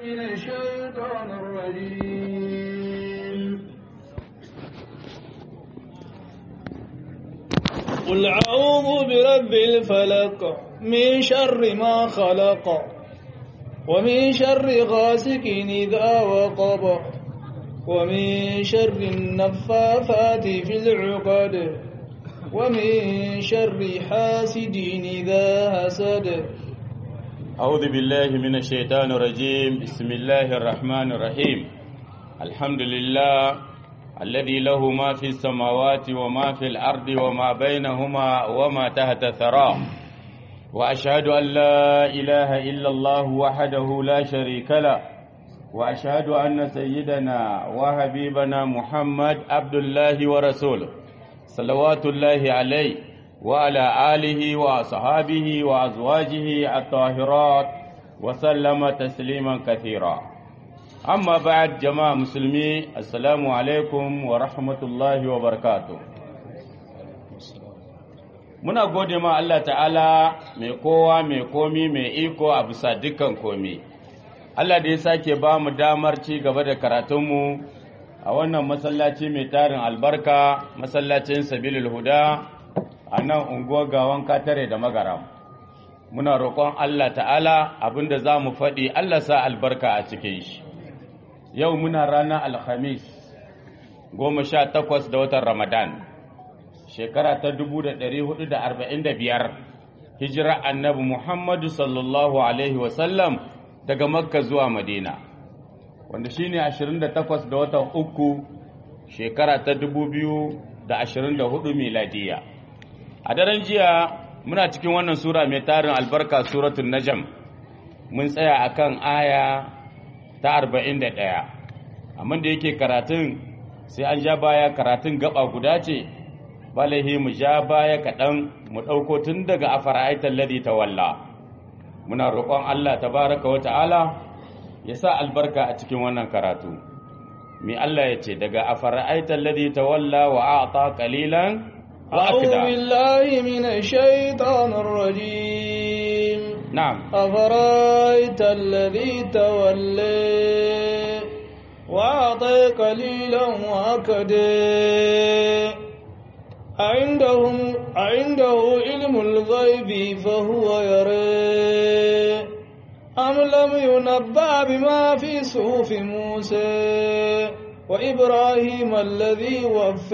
من الشيطان الرجيم قل أعوذ برب الفلق من شر ما خلق ومن شر غاسق إذا وقب ومن شر النفاثات في العقد ومن شر حاسد إذا حسد أعوذ بالله من الشيطان الرجيم بسم الله الرحمن الرحيم الحمد لله الذي له ما في السماوات وما في الأرض وما بينهما وما تحت ثراه وأشهد أن لا إله إلا الله وحده لا شريك له وأشهد أن سيدنا وحبيبنا محمد عبد الله ورسوله صلوات الله عليه وعلى آله وأصحابه وأزواجه الطاهرات وسلم تسليما كثيرا أما بعد جماعة مسلمي السلام عليكم ورحمة الله وبركاته muna gode ma Allah ta'ala mai kowa mai komi mai iko a bisa dukkan komi Allah da ya sake ba mu damar ci gaba da karatunmu a wannan masallaci mai tarin albarka masallacin sabilul huda a nan unguwar gawan katare da magaram muna roƙon Allah ta'ala abinda za mu faɗi Allah sa albarka a cikin shi yau muna ranar alhamis goma sha takwas da watan ramadan shekara ta dubu da ɗari hudu da arba'in da biyar hijira annabi muhammadu sallallahu alaihi wasallam daga makka zuwa madina wanda shine ashirin da takwas da watan uku shekara ta dubu biyu da ashirin da hudu miladiya a daren jiya muna cikin wannan sura mai tarin albarka suratun najam mun tsaya akan aya ta arba'in da ɗaya amma da yake karatun sai an ja baya karatun gaba guda ce balahi mu ja baya kaɗan mu ɗauko tun daga a fara'aitar ladi ta walla muna roƙon Allah tabaraka wa ta'ala ya sa albarka a cikin wannan karatu mi Allah ya ce daga a fara'aitar ladi ta walla wa a ƙalilan أعوذ بالله من الشيطان الرجيم نعم أفرأيت الذي تولي وأعطي قليلا وأكدي عندهم عنده علم الغيب فهو يرى أم لم ينبأ بما في صحف موسى وإبراهيم الذي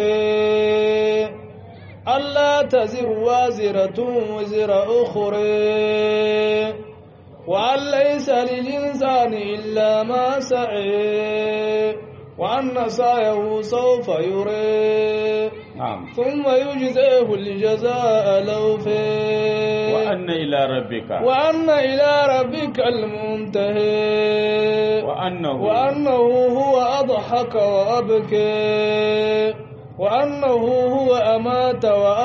وفى ألا تزر وازرة وزر أخرى وأن ليس للإنسان إلا ما سعى وأن سعيه سوف يرى نعم ثم يجزيه الجزاء الأوفى وأن إلى ربك وأن إلى ربك المنتهى وأنه وأنه هو أضحك وأبكى وأنه هو أمات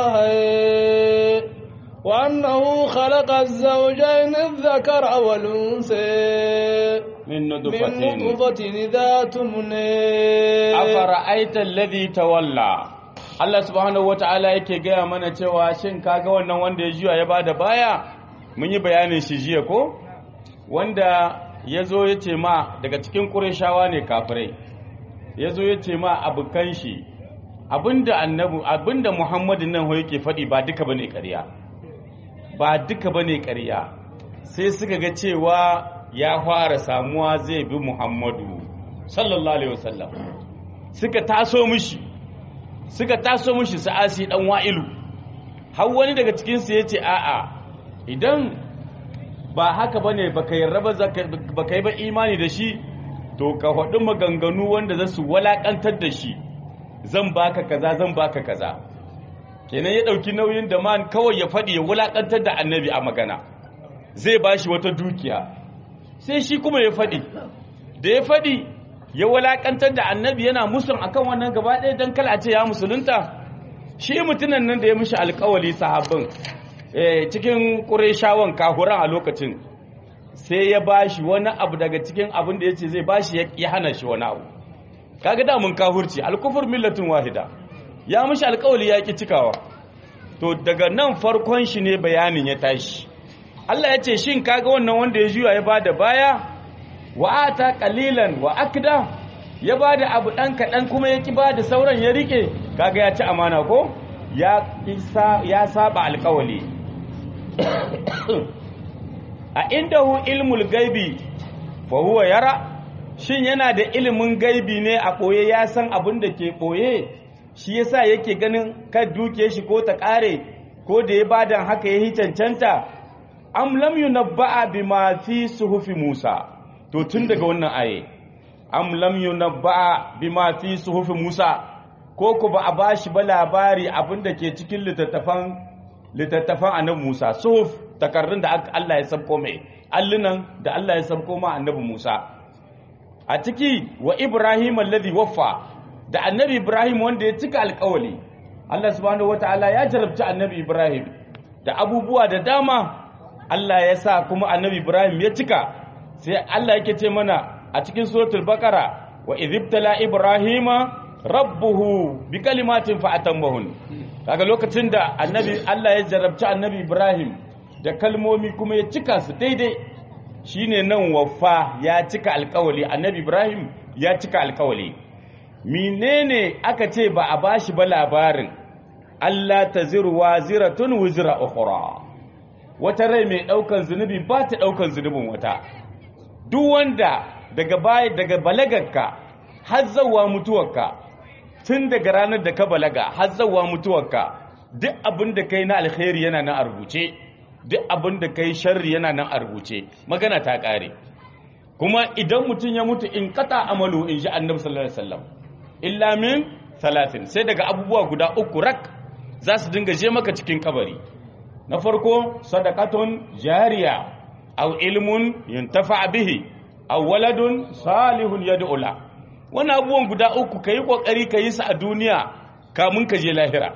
وأحيا وأنه خلق الزوجين الذكر والأنثى من من نطفة نطفة إذا تمنى afara'aita alladhi tawalla Allah subhanahu wata'ala yake gaya mana cewa shin kaga wannan wanda ya juya ya bada baya mun yi bayanin shi jiya ko wanda yazo ya ce ma daga cikin Qurayshawa ne kafirai yazo ya ce ma abukan shi abinda annabi abinda Muhammadin nan ho yake faɗi ba duka bane ƙarya ba duka bane ƙarya sai suka ga cewa ya fara samuwa zai bi Muhammadu sallallahu alaihi wasallam suka taso mishi suka taso mishi sa'asi dan wa'ilu har wani daga cikin su yace a'a idan ba haka bane baka yarda ba baka yi ba imani da shi to ka faɗi maganganu wanda za su walakantar da shi zan baka kaza zan baka kaza kenan ya ɗauki nauyin da man kawai ya faɗi ya walakantar da annabi a magana zai bashi wata dukiya sai shi kuma ya faɗi da ya faɗi ya walakantar da annabi yana musun akan wannan gaba ɗaya don kala ce ya musulunta shi mutunan nan da ya mishi alkawali sahabbin cikin ƙureshawan kahuran a lokacin sai ya bashi wani abu daga cikin abin da ya ce zai bashi ya hana shi wani abu kaga da mun kahurci alkufur millatin wahida ya mishi alkawali ya ki cikawa to daga nan farkon shi ne bayanin ya tashi Allah ya ce shin kaga wannan wanda ya juya ya bada baya wa ata qalilan wa akda ya bada abu dan kadan kuma ya ki bada sauran ya rike kaga ya ci amana ko ya isa ya saba alƙawali a indahu ilmul gaibi fa huwa yara shin yana da ilimin gaibi ne a ɓoye ya san abin da ke ɓoye shi yasa yake ganin kan duke shi ko ta ƙare ko da ya badan haka ya yi cancanta am lam yunabba'a bima fi suhufi Musa to tun daga wannan aye am lam yunabba'a bima fi suhufi Musa ko ku ba a bashi ba labari abin da ke cikin littattafan littattafan annabi Musa suhuf takarrun da Allah ya sabko mai allunan da Allah ya sabko ma annabi Musa a ciki wa Ibrahim alladhi waffa da annabi Ibrahim wanda ya cika alƙawali Allah subhanahu wataala ya jarabci annabi Ibrahim da abubuwa da dama Allah ya sa kuma annabi Ibrahim ya cika sai Allah yake ce mana a cikin suratul baqara wa idhibtala ibrahima rabbuhu bi kalimatin fa atammahun kaga lokacin da annabi Allah ya jarabci annabi Ibrahim da kalmomi kuma ya cika su daidai shine nan waffa ya cika alkawali annabi Ibrahim ya cika alkawali menene aka ce ba a bashi ba labarin Allah taziru waziratun wuzra ukhra wata rai mai daukan zunubi ba ta daukan zunubin wata duk wanda daga baya daga balagarka har zawa mutuwarka tun daga ranar da ka balaga har zawa mutuwarka duk abin da kai na alkhairi yana nan a rubuce duk abin da kai sharri yana nan a rubuce magana ta kare kuma idan mutum ya mutu in kata amalu in ji annabi sallallahu alaihi wasallam illa min salatin sai daga abubuwa guda uku rak za su dinga je maka cikin kabari na farko sadaqatun jariya aw ilmun yuntafa bihi aw waladun salihun yad'u la wannan abubuwan guda uku kai kokari kai su a duniya kamun ka je lahira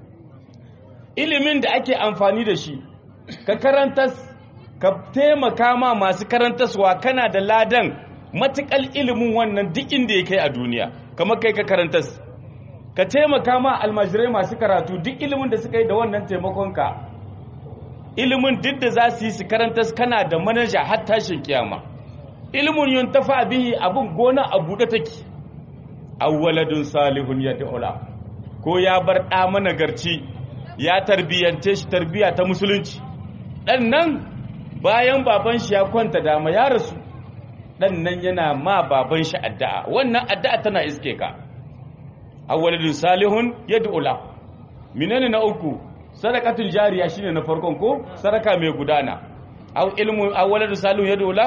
ilimin da ake amfani da shi ka karantas ka taimaka ma masu karantaswa kana da ladan matukal ilimin wannan duk inda ya kai a duniya kamar kai ka karantas ka taimaka ma almajirai masu karatu duk ilimin da suka yi da wannan taimakonka ilimin duk da za su yi su karantas kana da manaja har tashin kiyama ilimin yun tafa bihi abin gona a buɗe take awwaladun salihun ya da'ula ko ya bar ɗa managarci ya tarbiyyance shi tarbiyya ta musulunci ɗan nan bayan baban shi ya kwanta dama ya rasu ɗan nan yana ma baban shi addu'a wannan addu'a tana iske ka awwaladun salihun ya da'ula menene na uku sadaqatul jariya shine na farkon ko sadaka mai gudana aw ilmu awwaladun salihun ya da'ula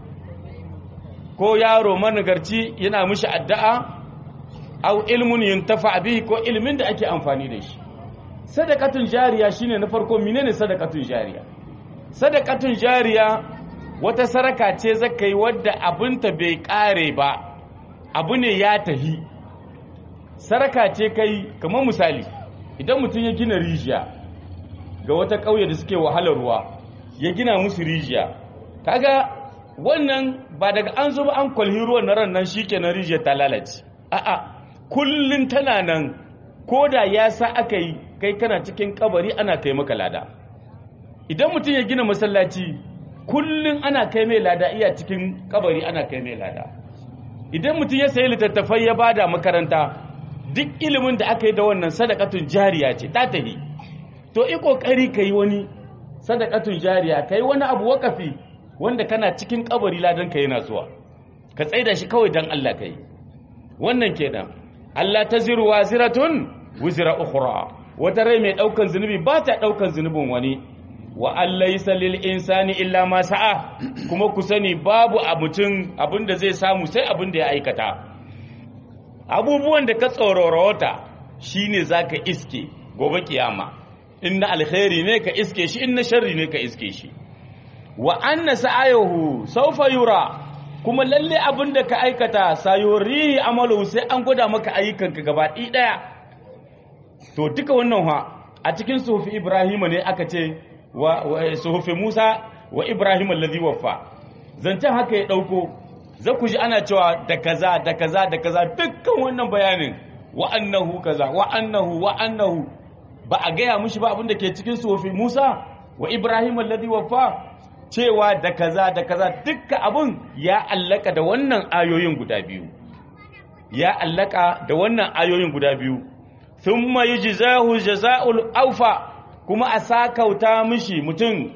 ko yaro managarci yana mishi addu'a aw ilmun yuntafa bihi ko ilmin da ake amfani da shi sadaqatun jariya shine na farko menene sadaqatun jariya sadaqatun jariya wata saraka ce zakai wadda abinta bai kare ba abu ne ya tahi saraka ce kai kamar misali idan mutum ya gina rijiya ga wata ƙauye da suke wahalar ruwa ya gina musu rijiya kaga wannan ba daga an zo ba an kwalhi ruwan na ran nan shikenan rijiyar ta lalace a'a kullun tana nan ko da ya sa aka yi kai kana cikin kabari ana kai maka lada idan mutum ya gina masallaci kullun ana kai mai lada iya cikin kabari ana kai mai lada idan mutum ya sayi littattafai ya bada makaranta duk ilimin da aka yi da wannan sadakatun jariya ce ta tahi to i kokari ka yi wani sadakatun jariya ka yi wani abu wakafi wanda kana cikin kabari ladan ka yana zuwa ka tsaida shi kawai dan Allah ka yi wannan kenan Allah ta ziru waziratun wuzira ukhra wata rai mai daukan zunubi ba ta daukan zunubin wani wa allaysa lil insani illa ma sa'a kuma ku sani babu a mutum abinda zai samu sai abinda ya aikata abubuwan da ka tsororota shine zaka iske gobe kiyama inna alkhairi ne ka iske shi inna sharri ne ka iske shi wa anna sa'ayuhu sawfa yura kuma lalle abin da ka aikata sayorihi amalu sai an gwada maka ayyukanka gaba ɗaya to duka wannan ha a cikin suhufi ibrahim ne aka ce wa suhufi musa wa ibrahim allazi waffa zancen haka ya ɗauko za ku ji ana cewa da kaza da kaza da kaza dukkan wannan bayanin wa annahu kaza wa annahu wa annahu ba a gaya mushi ba abin da ke cikin suhufi musa wa ibrahim allazi waffa cewa da kaza da kaza dukkan abun ya allaka da wannan ayoyin guda biyu ya allaka da wannan ayoyin guda biyu thumma yujzahu jazaa'ul awfa kuma a sakauta mishi mutum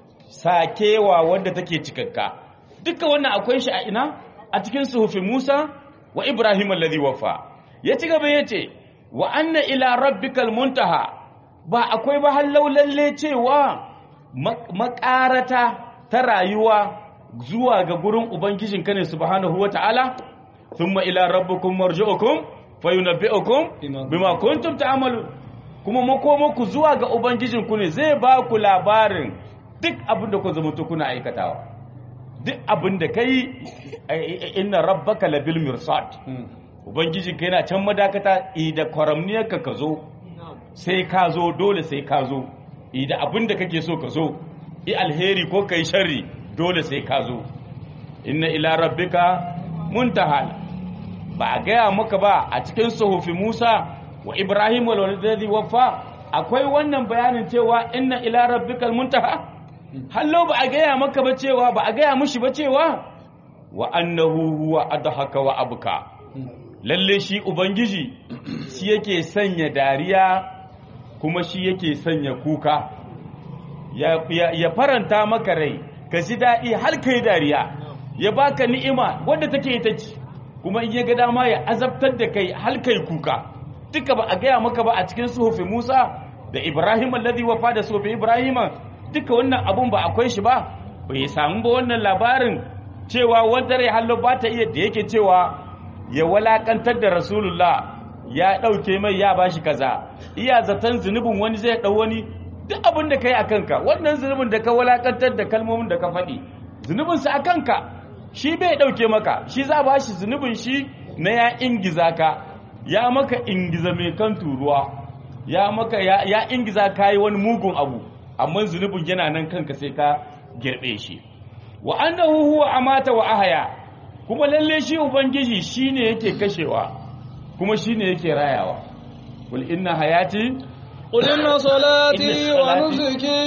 sakewa wanda take cikakka duka wannan akwai shi a ina a cikin suhufi Musa wa Ibrahim alladhi wafa ya ci gaba yace wa anna ila rabbikal muntaha ba akwai ba hallau lalle cewa makarata ta rayuwa zuwa ga gurin ubangijinka ne subhanahu wata'ala thumma ila rabbikum marji'ukum fayunabbi'ukum bima kuntum ta'malun kuma makomaku zuwa ga ubangijinku ne zai ba ku labarin duk abin da ku zama kuna aikatawa duk abin da kai inna rabbaka labil mirsad ubangijinka yana can madakata ida kwaramniyarka ka zo sai ka zo dole sai ka zo ida abin da kake so ka zo i alheri ko kai sharri dole sai ka zo inna ila rabbika muntahal ba a gaya maka ba a cikin suhufi Musa wa Ibrahim wal ladhi wafa akwai wannan bayanin cewa inna ila rabbikal muntaha hallo ba a gaya maka ba cewa ba a gaya mushi ba cewa wa annahu huwa adhaka wa abka lalle shi ubangiji shi yake sanya dariya kuma shi yake sanya kuka ya, ya, ya faranta maka rai ka ji daɗi har kai dariya ya baka ni'ima wadda take ita ce kuma in ya ga dama ya azabtar da kai har kai kuka duka ba a gaya maka ba a cikin suhufi Musa da Ibrahim alladhi wafa da suhufi Ibrahim duka wannan abun ba akwai shi ba bai samu ba wannan labarin cewa wanda rai hallo ba ta iya da yake cewa ya walakantar da Rasulullah ya dauke mai ya bashi kaza iya zaton zunubin wani zai dau wani duk abin da kai a kanka wannan zunubin da ka walakantar da kalmomin da ka faɗi zunubin sa a kanka shi bai dauke maka shi za ba shi zunubin shi na ya ingiza ka ya maka ingiza mai kan turuwa ya maka ya, ya ingiza ka yi wani mugun abu amma zunubin yana nan kanka sai ka girbe shi wa annahu huwa amata wa ahaya kuma lalle shi ubangiji shine yake kashewa kuma shine yake rayawa kul inna hayati قل إن صلاتي إن صلاتي- ونسكي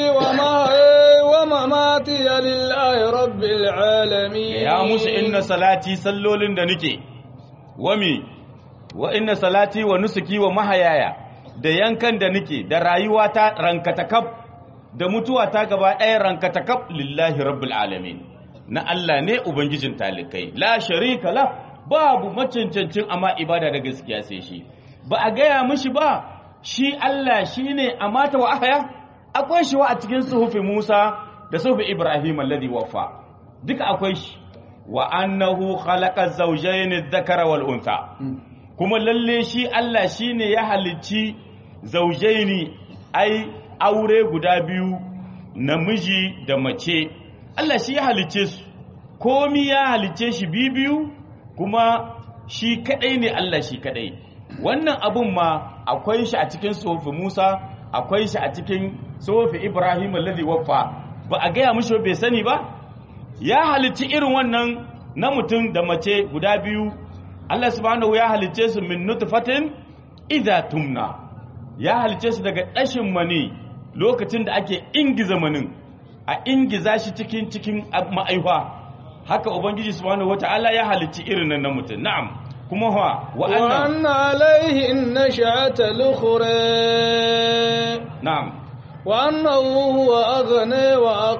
ومحيي ومماتي لله رب العالمين ya musu inna salati sallolin da nake wami wa inna salati wa nusuki wa mahayaya da yankan da nake da rayuwata rankatakab da mutuwata gaba ɗaya rankatakab lillahi rabbul alamin na Allah ne ubangijin talikai la sharika la babu macancancin amma ibada da gaskiya sai shi ba a gaya mishi ba shi Allah shine amata wa ahaya akwai shi wa a cikin suhufi Musa da suhufi Ibrahim alladhi waffa duka akwai shi wa annahu khalaqa zawjayn adh-dhakara wal untha kuma lalle shi Allah shine ya halicci zawjaini ai aure guda biyu namiji da mace Allah shi ya halicce su komi ya halicce shi biyu kuma shi kadai ne Allah shi kadai wannan abun ma akwai shi a cikin sofi Musa akwai shi a cikin sofi Ibrahim alladhi waffa ba a gaya mishi bai sani ba ya halicci irin wannan na mutum da mace guda biyu Allah subhanahu ya halicce su min nutfatin idza tumna ya halicce su daga ɗashin mani lokacin da ake ingiza manin a ingiza shi cikin cikin ma'aifa haka ubangiji subhanahu wata'ala ya halicci irin nan na mutum na'am kuma wa wa'annan وأن عليه النشأة الأخرى na'am وأنه هو أغنى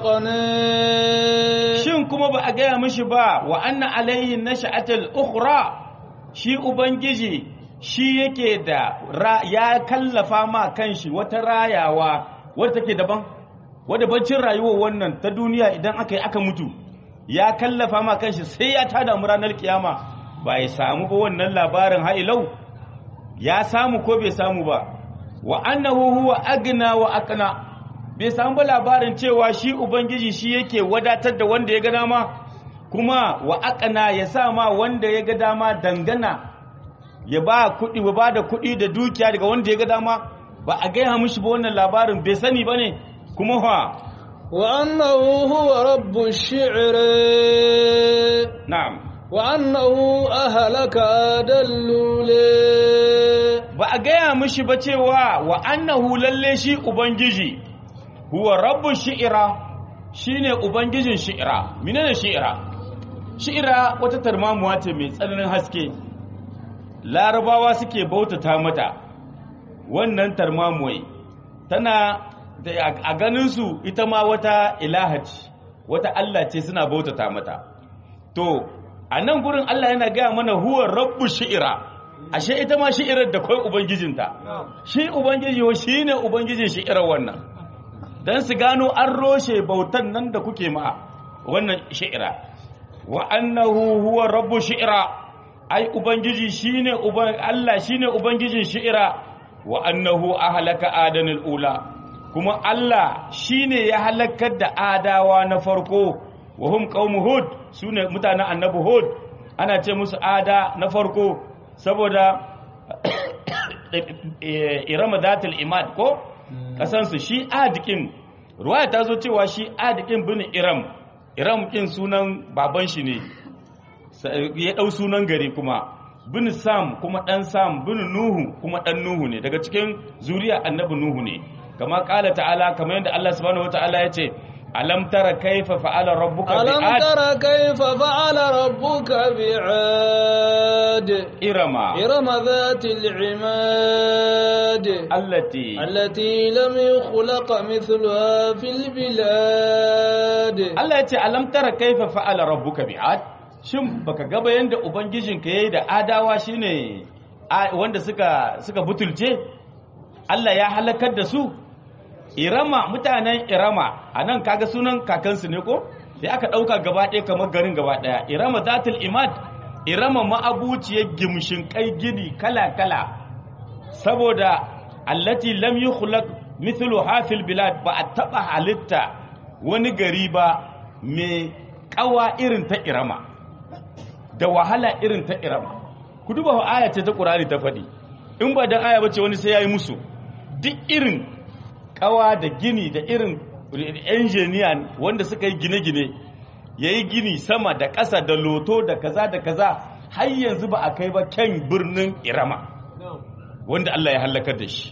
وأقنى shin kuma ba a gaya mishi ba wa anna alaihi nasha'atul ukhra shi ubangiji shi yake da ra- ya kallafa ma kanshi wata rayawa wadda take daban wadda baccin rayuwar wannan ta duniya idan aka yi aka mutu ya kallafa ma kanshi sai ya tada mu ranar kiyama ba ya samu ba wannan labarin ha'ilau ya samu ko bai samu ba wa annahu huwa agna wa aqna bai samu ba labarin cewa shi ubangiji shi yake wadatar da wanda ya ga dama kuma wa aqna ya sa ma wanda ya ga dama dangana ya ba kuɗi ba ba da kuɗi da dukiya daga wanda ya ga dama ba a gaya mishi ba wannan labarin bai sani ba ne kuma fa وأنه هو رب الشعر na'am وأنه أهلك أدلولي ba a gaya mishi ba cewa wa annahu lalle shi ubangiji huwa rabbu shi'ira shine ubangijin shi'ira menene shi'ira shi'ira wata tarmamuwa ce mai tsananin haske larabawa suke bautata mata wannan tarmamuwai tana a ganinsu ita ma wata ilahaci wata Allah ce suna bautata mata to a nan gurin Allah yana gaya mana huwa rabbu shi'ira ashe ita ma shi'irar da kai ubangijinta shi ubangiji shi ne ubangijin shi'irar wannan don su gano an roshe bautan nan da kuke ma wannan shi'ira wa annahu huwa rabbu shi'ira ai ubangiji shine uban Allah shine ubangijin shi'ira wa annahu ahlaka adanil ula kuma Allah shine ya halakar da adawa na farko wa hum qaumu hud sune mutanen annabi hud ana ce musu ada na farko saboda irama zatul imad ko kasansu shi adikin ruwaya ta zo cewa shi adikin bin iram iram kin sunan baban shi ne ya dau sunan gari kuma bin sam kuma dan sam bin nuhu kuma dan nuhu ne daga cikin zuriya annabi nuhu ne kama kala ta'ala kamar yadda Allah subhanahu wataala ya ce alam tara kaifa fa'ala rabbuka ألم bi'ad تر كيف فعل ربك بعاد إرم إرم ذات العماد التي التي لم يخلق مثلها في البلاد Allah ya ce alam tara kaifa fa'ala rabbuka bi'ad shin baka ga ba yanda ubangijinka yayi da adawa shine a- wanda suka suka butulce Allah ya halakar da su Irama mutanen Irama anan kaga sunan kakansu ne ko sai aka dauka gaba ɗaya kamar garin gaba ɗaya Irama zatul imad Irama ma'abuciyar gimshin kai gini kala kala saboda allati lam yukhlaq mithlu hafil bilad ba a taba halitta wani gari ba mai kawa irin ta irama da wahala irin ta irama ku duba wa aya ce ta qur'ani ta faɗi in ba dan aya bace wani sai yayi musu duk irin kawa da gini da irin engineer wanda suka yi gine-gine yayi gini sama da ƙasa da loto da kaza da kaza har yanzu ba a kai ba kyan birnin irama wanda Allah ya halakar da shi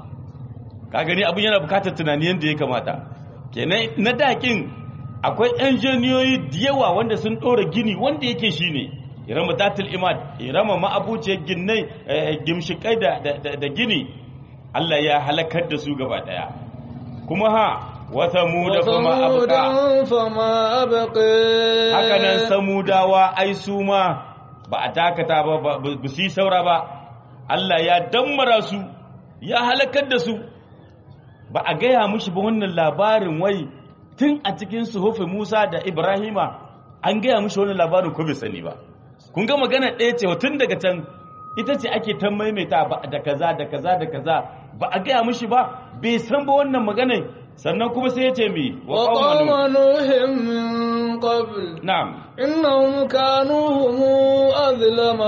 ka gani abin yana bukatar tunani yadda ya kamata kenan na dakin akwai injiniyoyi da yawa wanda sun ɗora gini wanda yake shi ne irama datul imad irama ma'abuciyar ginnai eh, gimshikai da, da, da, da gini Allah ya halakar da su gaba ɗaya kuma ha wata mu da kuma abuka وثمودا فما أبقي hakanan samudawa ai su ma ba a dakata ba ba ba su yi saura ba Allah ya dammara su ya halakar da su ba a gaya mushi ba wannan labarin wai tun a cikin suhufi Musa da Ibrahima an gaya mushi wannan labarin ko bai sani ba kun ga magana ɗaya ce tun daga can ita ce ake ta maimaita ba da kaza da kaza da kaza ba a gaya mushi ba bai san ba wannan maganar sannan kuma sai ya ce mi wa وقوم qaumanu نوح من قبل na'am إنهم كانوا هم أظلم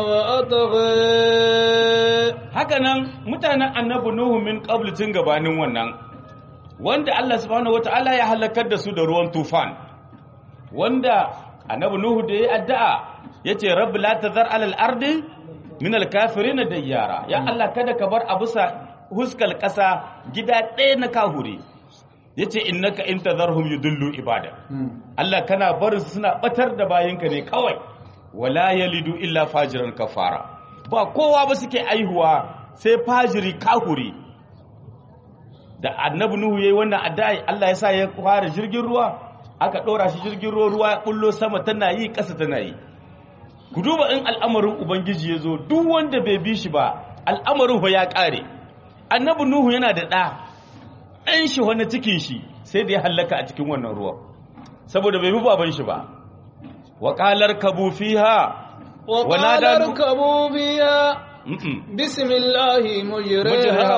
وأطغى hakanan mutanen annabi nuhu min qablu tun gabanin wannan wanda Allah subhanahu wataala ya halakar da su da ruwan tufan wanda annabi nuhu da ya addu'a yace rabbi la tazar alal ardi min al kafirin dayyara ya Allah kada ka bar abusa huskal kasa gida ɗaya na kahuri yace innaka in tazarhum yudullu ibada Allah kana barin su suna batar da bayinka ne kawai wala yalidu illa fajiran kafara ba kowa ba suke aihuwa sai fajiri kahuri da annabi nuhu yayi wannan addu'a Allah ya sa ya fara jirgin ruwa aka dora shi jirgin ruwa ruwa ya bullo sama tana yi ƙasa tana yi ku duba in al'amarin ubangiji ya zo duk wanda bai bi shi ba al'amarin fa ya ƙare annabi nuhu yana da ɗa ɗan shi wani cikin shi sai da ya hallaka a cikin wannan ruwa saboda bai bi baban shi ba wa qalar kabu fiha وقال ونادى نوح- اركبوا فيها Mm-mm. بسم الله مجرها مجرها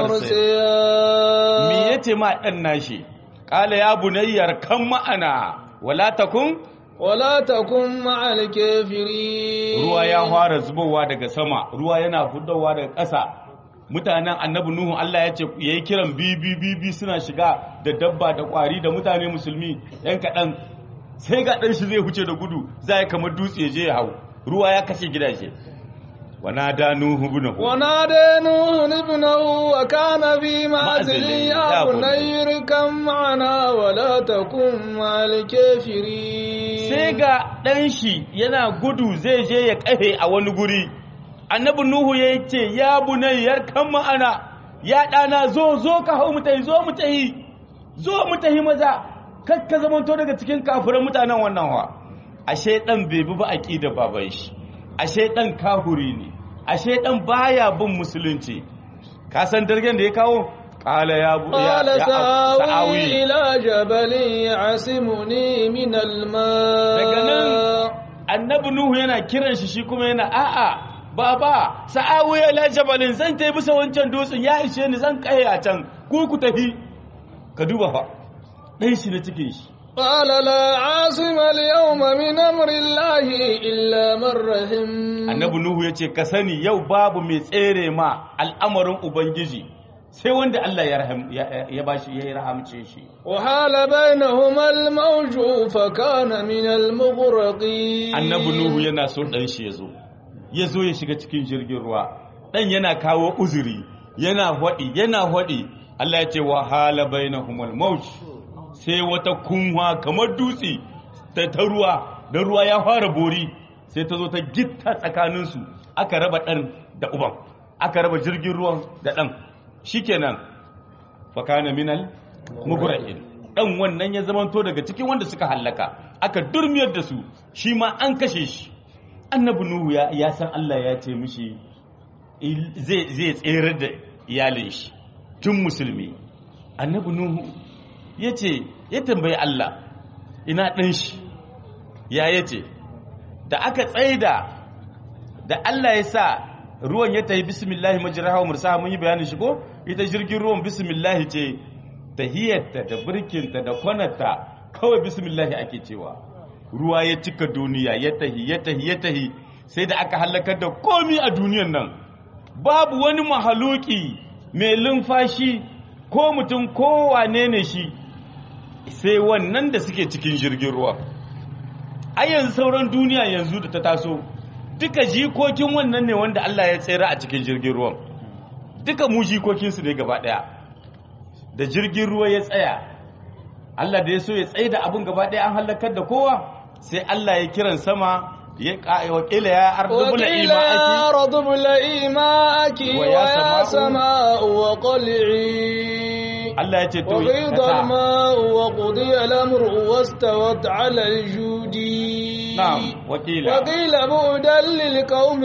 me ومرسيها yace ma dan nashi qala ya bunayyar kan ma'ana wala takun ولا تكن مع الكافرين ruwa ya fara zubowa daga sama ruwa yana fudowa daga ƙasa mutanen annabi nuhu Allah ya ce yayi kiran bibi bibi suna shiga da dabba da kwari da mutane musulmi yan kaɗan sai ga ɗan shi zai huce da gudu za ya kamar dutse ya je ya hau ruwa ya kashe gidaje ونادى نوح ابنه ونادى نوح ابنه وكان في معزل معزل يا يا بني اركب معنا ولا تكن مع الكافرين sai ga ɗan shi yana gudu zai je ya ƙahe a wani guri annabi nuhu ya ce ya bunayyar kan ma'ana ya ɗana zo zo ka hau mu tahi zo mu tahi zo mu tahi maza kar ka zamanto daga cikin kafiran mutanen wannan wa ashe ɗan bai bi ba aqida baban shi ashe ɗan kahuri ne ashe ɗan baya bin musulunci ka san dargen da ya kawo qala ya bu ya قال ya- سآوي sa'awi إلى جبل يعصمني من daga nan الماء annabi nuhu yana kiran shi shi kuma yana a'a baba sa'awu ya la jabalin zan tai bisa wancan dutsen ya ishe ni zan kai a can ku ku tafi ka duba fa dan shi na cikin shi قال لا عاصم اليوم من أمر الله إلا من رحم annabi nuhu ya ce ka sani yau babu mai tsere ma al'amarin ubangiji sai wanda Allah ya raham ya, ya bashi ya rahamce shi وحال بينهما الموج فكان من المغرقين annabi nuhu yana so dan shi ya zo ya zo ya shiga cikin jirgin ruwa dan yana kawo uzuri yana hwadi yana hwadi Allah ya ce wa hala bainahumul mawj sai wata kunwa kamar dutse ta ta ruwa da ruwa ya fara bori sai ta zo ta gitta tsakaninsu aka raba dan da uban aka raba jirgin ruwan da dan shikenan fa kana minal mugra'in dan wannan ya zamanto daga cikin wanda suka hallaka aka durmiyar da su shi ma an kashe shi annabi nuhu ya, ya san Allah ya ce mishi il- zai zai tsere da iyalin shi tun musulmi annabi nuhu ya ce ya tambayi Allah ina ɗan shi ya yace da aka tsaida da Allah ya sa ruwan ya tayi bismillahi majraha wa mursaha mun yi bayanin shi ko ita jirgin ruwan bismillahi ce tahiyarta da birkinta da kwanarta kawai bismillahi ake cewa ruwa ya cika duniya ya tahi ya tahi ya tahi sai da aka halakar da komi a duniyan nan babu wani mahaluki mai lumfashi ko mutum ko wane ne shi sai wannan da suke cikin jirgin ruwa a yanzu sauran duniya yanzu da ta taso duka jikokin wannan ne wanda Allah ya tsere a cikin jirgin ruwan duka mu jikokinsu ne gaba daya da jirgin ruwa ya tsaya Allah da ya so ya tsaye da abin gaba daya an halakar da kowa sai Allah ya kiran sama ya wakila ya ardubula وقيل يا ima'aki أرض ابلعي ماءك ويا ويا سماء- سماء وقلعي Allah ya ce to وغيض kasa الماء وقضي الأمر واستوت على الجود na'am wakila وقيل بعدا للقوم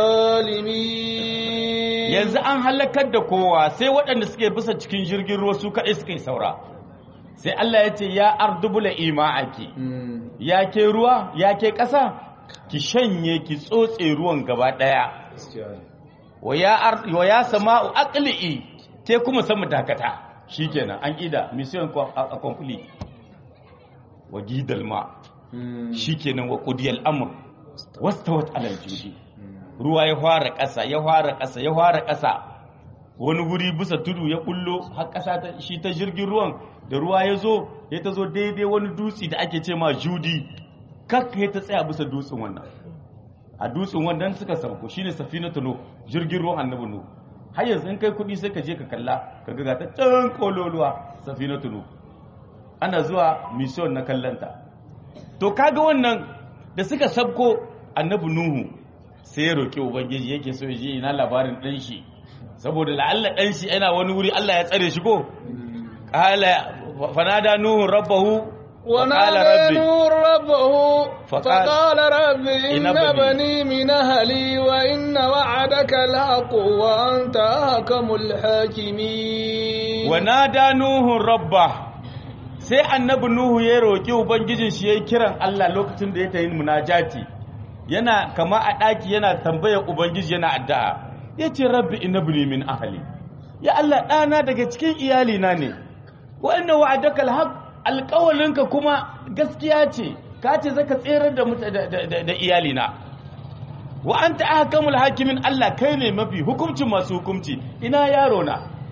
الظالمين yanzu an halakar da kowa sai waɗanda suke bisa cikin jirgin ruwa su kaɗai suka yi saura sai Allah ya ce ya ardubula ima'aki مم. ya ke ruwa ya ke ƙasa ki shanye ki tsotse ruwan gaba ɗaya wa ya ar- wa ya sama'u aqli'i te kuma sama dakata shikenan an ida mission co- a a complete wa gidal ma مم. shikenan wa qudiyal amr wastawat alal judi ruwa ya fara ƙasa ya fara ƙasa ya fara ƙasa wani guri bisa tudu ya kullo har ƙasa ta shi ta jirgin ruwan da ruwa ya zo ya ta zo daidai wani dutse da ake ce ma judi kak ya ta tsaya bisa dutsen wannan a dutsen wannan suka sauko shine safinatu no jirgin ruwan annabi no har yanzu in kai kuɗi sai ka je ka kalla ka ga ta can kololuwa safinatu no ana zuwa mission na kallanta to kaga wannan da suka sabko annabi nuhu sai ya roki ubangiji yake so ya je ina labarin dan shi saboda la'alla dan shi yana wani wuri Allah ya tsare shi ko qala fanada nuhu rabbahu وقال ونادى ربي نور ربه فقال- فقال رب إن إن بني- بني من أهلي وإن وعدك الحق وأنت أحكم الحاكمين wanada nuhu rabba sai annabi nuhu ya roki ubangijin shi yayi kiran Allah lokacin da ya tayi munajati yana kama a daki yana tambayar ubangiji yana addu'a yace rabbi innabni min ahli ya Allah dana daga cikin iyali na ne wa inna wa'adaka alhaq alqawlinka kuma gaskiya ce ka ce zaka tsere da muta- da- da da- da iyali na wa anta ahkamul hakimin Allah kai ne mafi hukuncin masu hukunci ina yaro na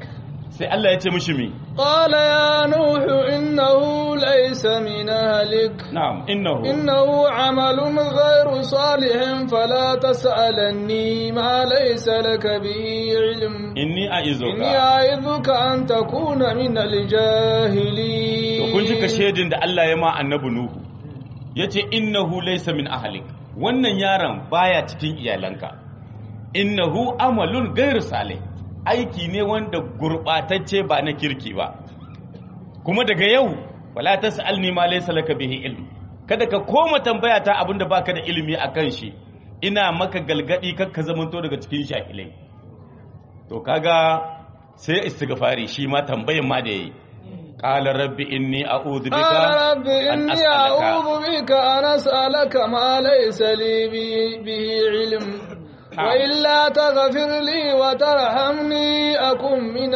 sai Allah ya ce mishi mi قال يا نوح إنه ليس من أهلك na'am innahu إنه عمل غير صالح فلا تسألني ما ليس لك به علم inni إني a'izuka أعظك أن تكون من to الجاهلين kun ji ka shedin da Allah ya ma annabi Nuhu yace innahu laysa min ahlik wannan yaron baya cikin iyalanka innahu amalun ghairu salih aiki ne wanda gurbatacce ba na kirki ba kuma daga yau wala tasalni ma laysa laka bihi ilm kada ka koma tambaya ta abinda baka da ilimi akan shi ina maka galgadi kar ka zamanto daga cikin jahilai to kaga sai istighfari shi ma tambayan ma da yayi qala rabbi inni a'udhu bika قال رب an إني as'alaka أعوذ بك أن أسألك ما ليس لي به- به علم وإلا تغفر لي وترحمني أكن من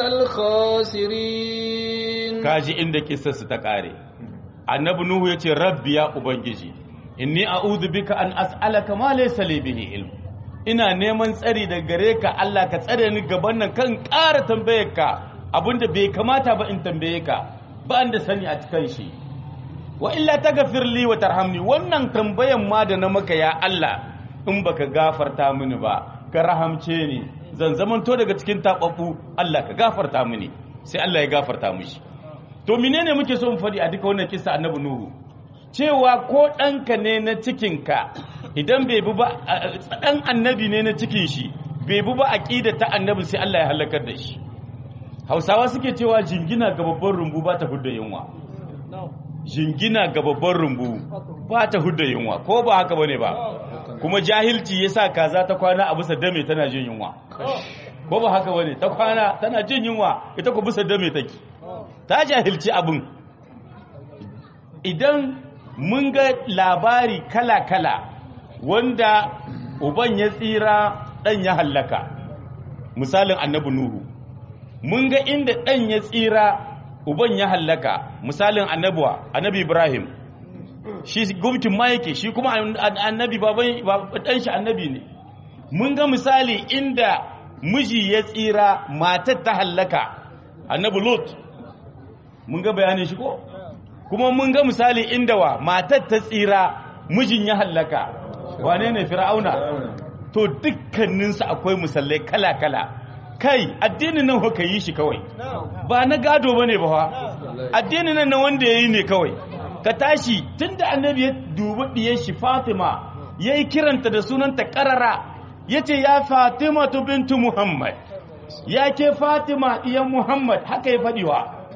الخاسرين kaji inda kissarsu ta kare annabi nuhu yace rabbi ya ubangiji inni a'udhu bika an as'alaka ma laysa li bihi ilm ina neman tsari da gare ka Allah ka tsare ni gaban nan kan ƙara tambayar ka abinda bai kamata ba in tambaye ka ba da sani a cikin shi wa illa taghfir li wa tarhamni wannan tambayan ma da na maka ya Allah in baka gafarta mini ba ka rahamce ni zan zamanto daga cikin tababbu Allah ka gafarta mini sai Allah ya gafarta mishi to menene muke so mu faɗi a duka wannan kissa annabi nuhu cewa ko ɗanka ne na cikinka idan bai bi ba ɗan annabi ne na cikin shi bai bi ba aqida ta annabi sai Allah ya halakar da shi Hausawa suke cewa jingina ga babban rumbu ba ta hudda yunwa jingina ga babban rumbu ba ta hudda yunwa ko ba haka bane ba kuma jahilci yasa kaza ta kwana a bisa dame tana jin yunwa ko ba haka bane ta kwana tana jin yunwa ita ko bisa dame take ta jahilci abin idan mun ga labari kala-kala wanda uban ya tsira dan ya hallaka misalin annabi nuhu mun ga inda dan ya tsira uban ya hallaka misalin annabuwa annabi ibrahim shi gumkin ma yake shi kuma annabi baban dan shi annabi ne mun ga misali inda miji ya tsira matar ta hallaka annabi lot mun ga bayanin shi ko kuma mun ga misali inda wa matar ta tsira mijin ya hallaka wane ne fir'auna to dukkaninsu akwai musallai kala-kala kai addinin nan haka yi shi kawai ba na gado ba ne ba fa addinin nan na wanda ya yi ne kawai ka tashi tun da annabi ya dubi ɗiyar shi fatima ya yi kiranta da sunanta ƙarara ya ce ya fatima tu bintu muhammad ya ke fatima ɗiyan muhammad haka ya faɗiwa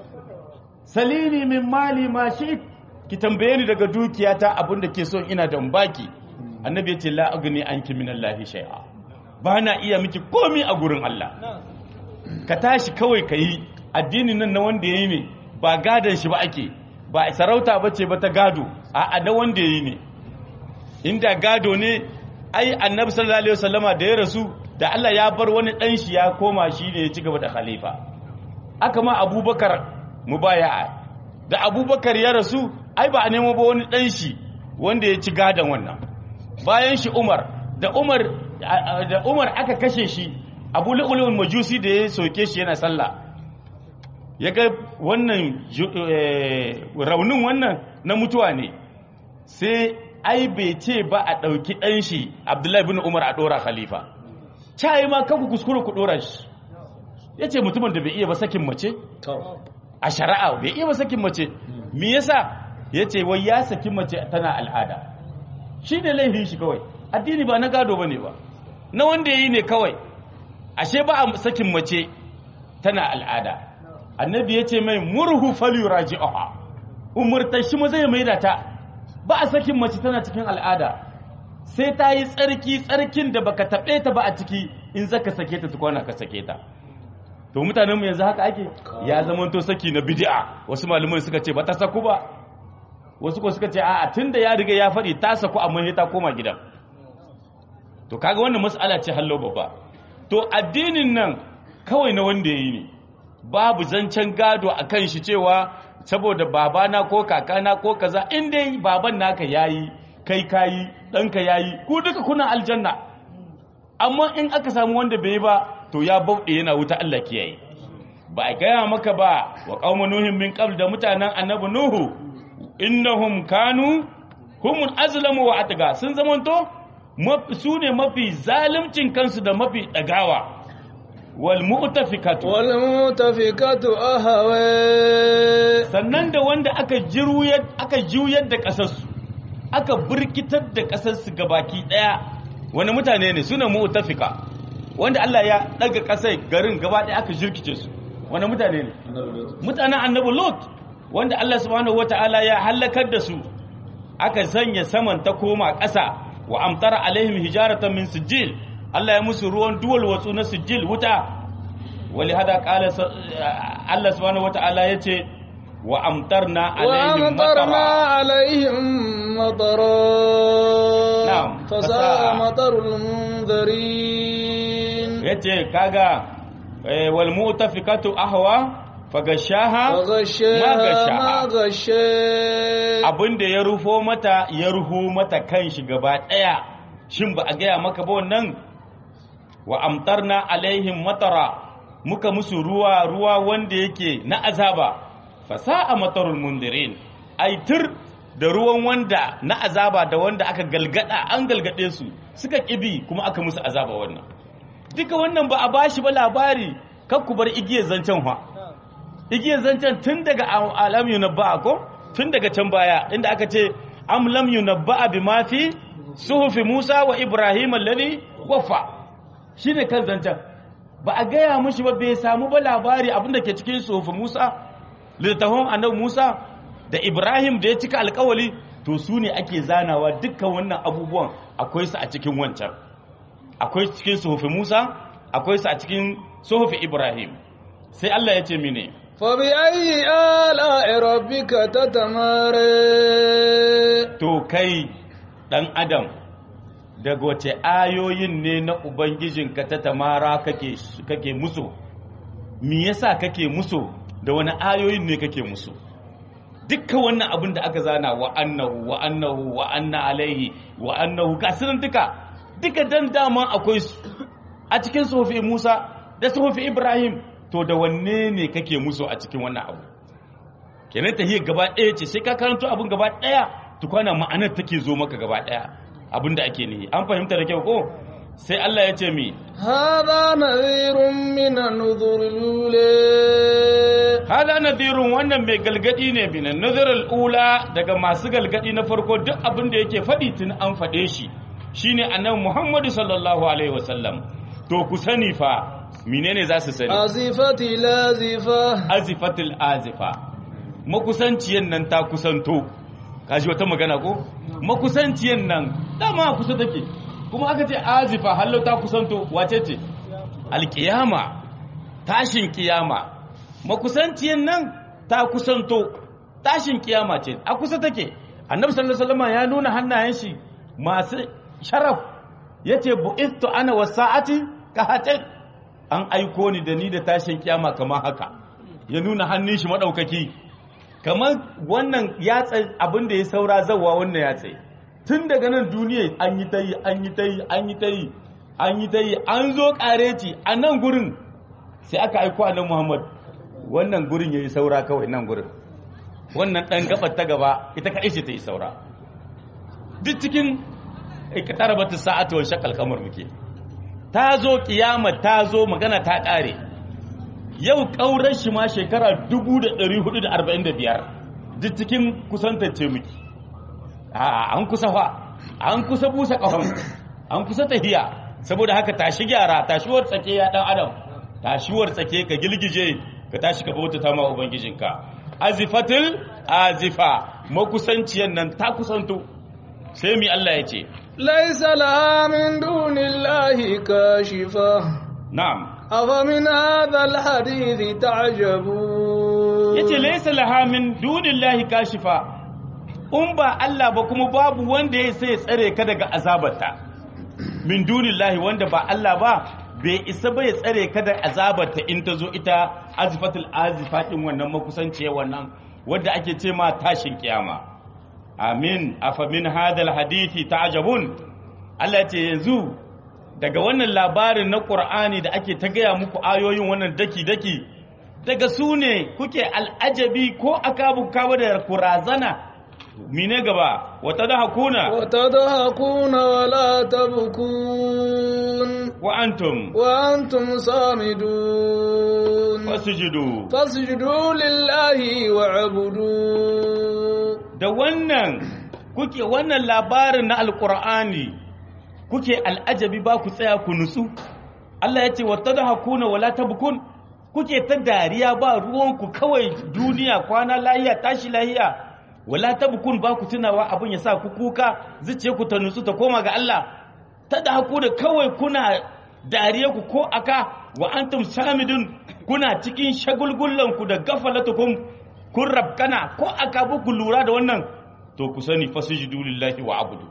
salini min mali ma shi ki tambaye ni daga dukiyata abinda ke son ina da baki annabi ya ce la agni anki min allahi shay'a ba na iya miki komi a gurin Allah ka tashi kawai ka yi addinin nan na wanda ya yi ne ba gadon shi ba ake ba sarauta ba ce ba ta gado a da wanda ya yi ne inda gado ne ai annabi sallallahu alaihi wasallama da ya rasu da Allah ya bar wani dan shi ya koma shi ne ya ci gaba da khalifa aka ma abubakar mubaya'a da abubakar ya rasu ai ba a nemo ba wani dan shi wanda ya ci gadon wannan bayan shi umar da umar da umar aka kashe shi abu lu'ulun majusi da ya soke shi yana sallah ya ga wannan raunin wannan na mutuwa ne sai ai bai ce ba a ɗauki ɗan shi abdullahi bin umar a ɗora khalifa cayi ma kanku kuskure ku ɗora shi ya ce mutumin da bai iya ba sakin mace a shari'a bai iya ba sakin mace me yasa ya ce wai ya saki mace tana al'ada shi ne laifin shi kawai addini ba na gado ba ne ba na wanda ya yi ne kawai ashe ba a sakin mace tana al'ada annabi ya ce mai murhu falyuraji aha umurta shi ma zai maida ta ba a sakin mace tana cikin al'ada sai ta yi tsarki tsarkin da baka taɓe ta ba a ciki in zaka sake ta tukwana ka sake ta to mutanenmu yanzu haka ake ya zama to saki na bid'a wasu malaman suka ce ba ta saku ba wasu ko suka ce a'a tunda ya riga ya faɗi ta saku amma sai ta koma gidan to kaga wannan mas'ala ce hallo babba to addinin nan kawai na wanda yayi ne babu zancen gado akan shi cewa saboda babana ko kakana ko kaza in dai baban naka yayi kai kayi ɗanka yayi ku duka kuna aljanna amma in aka samu wanda bai yi ba to ya bauɗe yana wuta Allah kiyaye ba a gaya maka ba wa qauma nuhin min qabl da mutanen annabi nuhu innahum kanu humun azlamu wa atga sun zamanto su ne mafi zalimcin kansu da mafi dagawa wal mu'tafikatu wal mu'tafikatu ahwa sannan da wanda aka jiruyar aka juyar da kasarsu aka burkitar da kasarsu gabaki daya wani mutane ne suna mu'tafika wanda Allah ya daga kasai garin gaba daya aka jirkice su wani mutane ne mutanen annabi lot wanda Allah subhanahu wataala ya halakar da su aka sanya saman ta koma ƙasa wa amtara alaihim hijaratan min sijil Allah ya musu ruwan duwal watsu na sijil wuta wali hada qala Allah subhanahu wataala yace wa amtarna alaihim وأمطرنا عليهم مطرا نعم. فساء فساء. مطر المنذرين yace kaga eh, wal mu'tafikatu ahwa fagashaha وغشاها غشاها. ما غشاها abinda ya rufo mata ya ruhu mata kanshi gaba daya shin ba a gaya maka ba wannan wa amtarna alaihim matara muka musu ruwa ruwa wanda yake na azaba fasa'a matarul mundirin aitir da ruwan wanda na azaba da wanda aka galgada an galgade su suka kibi kuma aka musu azaba wannan duka wannan ba a bashi ba labari kan ku bar igiyar zancen fa igiyar zancen tun daga alam yunabba ko tun daga can baya inda aka ce am lam yunabba bi ma fi suhufi Musa wa Ibrahim alladhi waffa shine kan zancen ba a gaya mushi ba bai samu ba labari abinda ke cikin suhufi Musa littafin annabi Musa da Ibrahim da ya cika alkawali to su ne ake zanawa dukkan wannan abubuwan akwai su a cikin wancan akwai cikin suhufi Musa akwai su a cikin suhufi Ibrahim sai Allah ya ce mine فبأي آلاء ربك تتمارى to kai ɗan adam daga wace ayoyin ne na ubangijinka ta tamara kake kake musu me yasa kake musu da wani ayoyin ne kake musu dukkan wannan abin da aka zana wa annahu wa annahu wa anna alaihi wa annahu gasunan duka duka dan dama akwai su a cikin sufi Musa da sufi Ibrahim to da wanne ne kake musu a cikin wannan abu kenan tahiyar gaba ɗaya ce sai ka karanto abin gaba ɗaya tukwana ma'anar take zo maka gaba ɗaya abin da ake nihi an fahimta da kyau ko sai Allah ya ce mi هذا نذير من النذر الأولى hada nadirun wannan mai galgadi ne bin nazarul ula daga masu galgadi na farko duk abin da yake faɗi tun an faɗe shi shine annabi Muhammadu sallallahu alaihi wasallam to ku sani fa menene za su sani أزفت لازفة azifatul azifa makusanciyan nan ta kusanto kaji wata magana ko makusanciyan nan dama kusa take kuma aka ce azifa hallo ta kusanto wace ce alkiyama tashin kiyama makusanciyan nan ta kusanto tashin kiyama ce a kusa take annabi sallallahu alaihi wasallam ya nuna hannayen shi masu sharaf yace bu'istu ana wasa'ati ka hatin an aiko ni da ni da tashin kiyama kamar haka ya nuna hannun shi madaukaki kamar wannan yatsa abin da ya saura zawa wannan yatsa tun daga nan duniya an yi ta yi an yi ta yi an yi ta yi an yi ta yi an zo kareci a nan gurin sai aka aiko a nan muhammad wannan gurin ya yi saura kawai nan gurin wannan ɗan gabar ta gaba ita kaɗai ce ta yi saura duk cikin ikatar bata sa'atu wa shakal kamar muke ta zo kiyama ta zo magana ta ƙare yau ƙaurar shi ma shekara 1445 duk cikin kusantacce muke a an kusa fa an kusa busa ƙahon an kusa tahiya saboda haka tashi gyara tashiwar tsake ya ɗan adam tashiwar tsake ka gilgije ka tashi ka bauta ta ma ubangijinka azifatul azifa makusanciyan nan ta kusanto sai mi Allah ya ce ليس لها من دون الله كاشفة na'am أفمن هذا الحديث تعجبون yace laysa laha min dunillahi kashifa in ba Allah ba kuma babu wanda ya sai tsare ka daga azabarta min dunillahi wanda ba Allah ba bai isa bai tsare ka da azabarta in ta zo ita azifatul azifa din wannan makusanciya wannan wanda ake ce ma tashin kiyama amin afa min hadal hadithi ta'jabun Allah ya ce yanzu daga wannan labarin na Qur'ani da ake ta gaya muku ayoyin wannan daki daki daga su ne kuke al'ajabi ko akabu kawo da kurazana mine gaba wata da hakuna وتضحكون ولا تبكون wa antum وأنتم صامدون fasujudu فاسجدوا لله واعبدوا da wannan kuke wannan labarin na alkur'ani kuke al'ajabi ba ku tsaya ku nutsu Allah ya ce wata da hakuna wala tabkun kuke ta dariya ba ruwanku kawai duniya kwana lahiya tashi lahiya wala tabkun ba ku tunawa abin ya sa ku kuka zuciye ku ta nutsu ta koma ga Allah ta da haku da kawai kuna dariya ku ko aka wa antum samidun kuna cikin shagulgullanku da gafalatukum kun rabkana ko aka ku lura da wannan to ku sani fasujudu lillahi wa abudu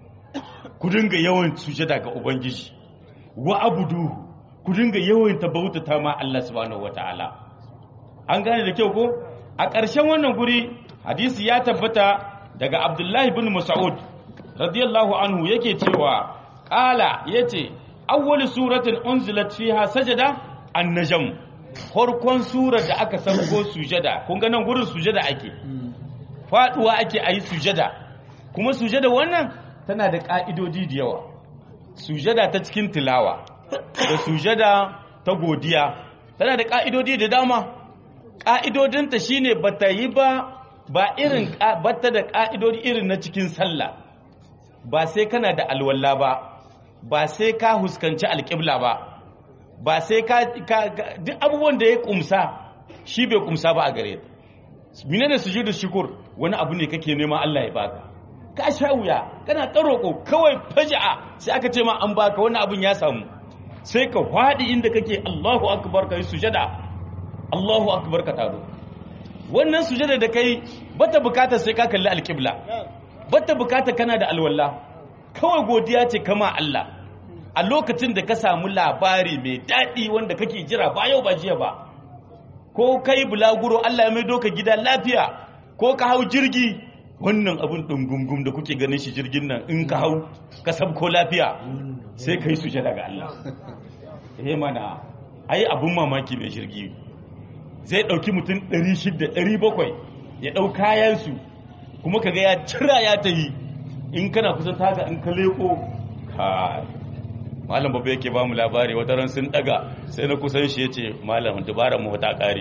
ku dinga yawan sujada ga ubangiji wa abudu ku dinga yawan tabautata ma Allah subhanahu wataala an gane da kyau ko a ƙarshen wannan guri hadisi ya tabbata daga Abdullahi bin Mas'ud radiyallahu anhu yake cewa qala yace awwal suratin unzilat fiha sajada an-najm farkon surar da aka sauko sujada kun ga nan gurin sujada ake faduwa ake ayi sujada kuma sujada wannan tana da ka'idodi da yawa sujada ta cikin tilawa da sujada ta godiya tana da ka'idodi da dama ka'idodinta shine bata yi ba ba irin bata da ka'idodi irin na cikin sallah ba sai kana da alwala ba ba sai ka huskanci alƙibla ba ba sai ka duk abubuwan da ya kumsa shi bai kumsa ba a gare ta menene sujudu shukur wani abu ne kake nema Allah ya baka ka sha wuya kana ta roƙo kawai faja'a sai aka ce ma an baka wani abun ya samu sai ka faɗi inda kake Allahu akbar kai sujada Allahu akbar ka taro wannan sujada da kai bata bukata sai ka kalli alƙibla bata bukata kana da alwala kawai godiya ce kama Allah a lokacin da ka samu labari mai daɗi wanda kake jira ba yau ba jiya ba ko kai bulaguro Allah ya maido ka gida lafiya ko ka hau jirgi wannan abun ɗungungum da kuke ganin shi jirgin nan in ka hau ka sabko lafiya sai ka yi suje daga Allah eh mana ai abun mamaki mai jirgi zai ɗauki mutum 600 700 ya ɗau kayansu kuma kaga ya cira ya ta yi in kana kusan taga in ka leko kai malam babu yake ba mu labari wata ran sun daga sai na kusan shi yace malam dubara mu ta kare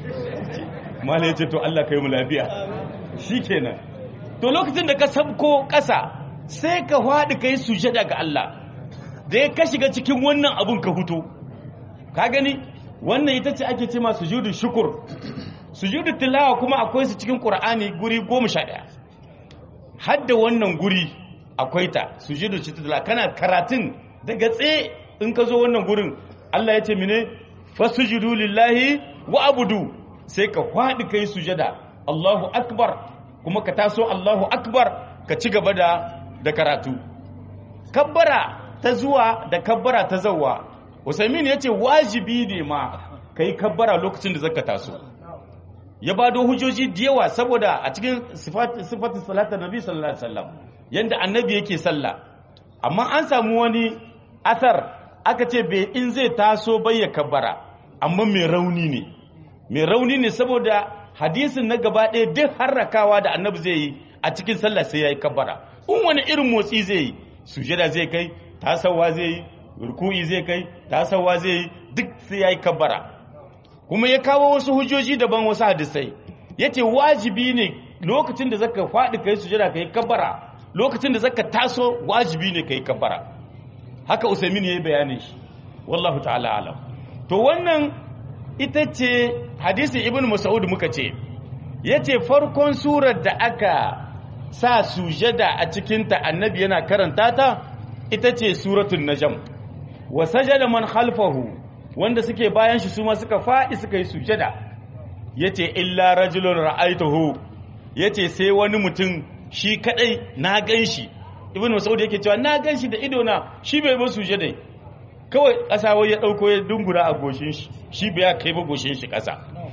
malam yace to Allah kai mu lafiya shikenan to lokacin da ka sabko kasa sai ka fadi kai sujada ga Allah da ya ka shiga cikin wannan abun ka huto ka gani wannan ita ce ake ce ma sujudu shukur sujudu tilawa kuma akwai su cikin qur'ani guri 11 hadda wannan guri akwai ta sujudu tilawa kana karatun daga tsaye in ka zo wannan gurin Allah ya ce mine fasujudu lillahi wa abudu sai ka faɗi kai sujada Allahu akbar kuma ka taso Allahu akbar ka ci gaba da da karatu kabbara ta zuwa da kabbara ta zawa Usaimin ya ce wajibi ne ma kai kabbara lokacin da zaka taso ya bado hujjoji da yawa saboda a cikin sifatin salatar nabi sallallahu alaihi wasallam yanda annabi yake sallah amma an samu wani asar aka ce bai in zai taso bai ya kabbara amma mai rauni ne mai rauni ne saboda hadisin na gaba ɗaya duk harrakawa da annabi zai yi a cikin sallah sai ya yi kabbara in wani irin motsi zai yi sujada zai kai tasawa zai yi ruku'i zai kai tasawa zai yi duk sai ya yi kabbara kuma ya kawo wasu hujjoji daban wasu hadisai ya ce wajibi ne lokacin da zaka faɗi kai sujada ka yi kabbara lokacin da zaka taso wajibi ne ka yi kabbara haka usaimin ya yi bayanin shi wallahu ta'ala alam to wannan ita ce hadisin ibn mas'ud muka ce ya ce farkon surar da aka sa sujada a cikinta annabi yana karanta ta ita ce suratun najam wa sajada man khalfahu wanda suke bayan shi su ma suka faɗi suka yi sujada yace illa rajulun ra'aituhu yace sai wani mutum shi kadai na ganshi ibn mas'ud yake cewa na ganshi da ido na shi bai ba sujada kawai ƙasa wai ya dauko ya dungura a goshin shi shi bai kai ba goshin shi ƙasa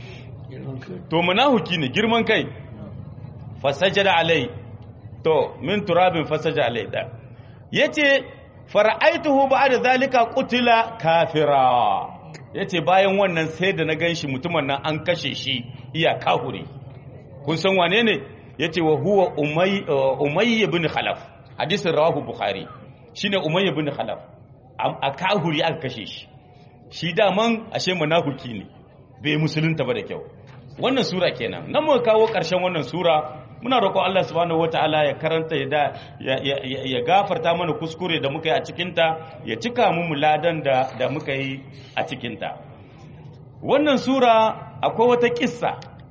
to munahuki ne girman kai fasajada alai to min turabin fasaja alai da yace fara'aituhu ba'da zalika qutila kafira yace bayan wannan sai da na ganshi mutumin nan an kashe shi iya kahuri kun san wane ne yace wa huwa umay umayy ibn khalaf hadisin rawahu bukhari shine umayy ibn khalaf a kahuri aka kashe shi shi daman ashe munafiki ne bai musulunta ba da kyau wannan sura kenan nan muka kawo ƙarshen wannan sura muna roƙon Allah subhanahu wataala ya karanta ya ya gafarta mana kuskure da muka yi a cikin ta ya cika mu muladan da da muka yi a cikin ta wannan sura akwai wata kissa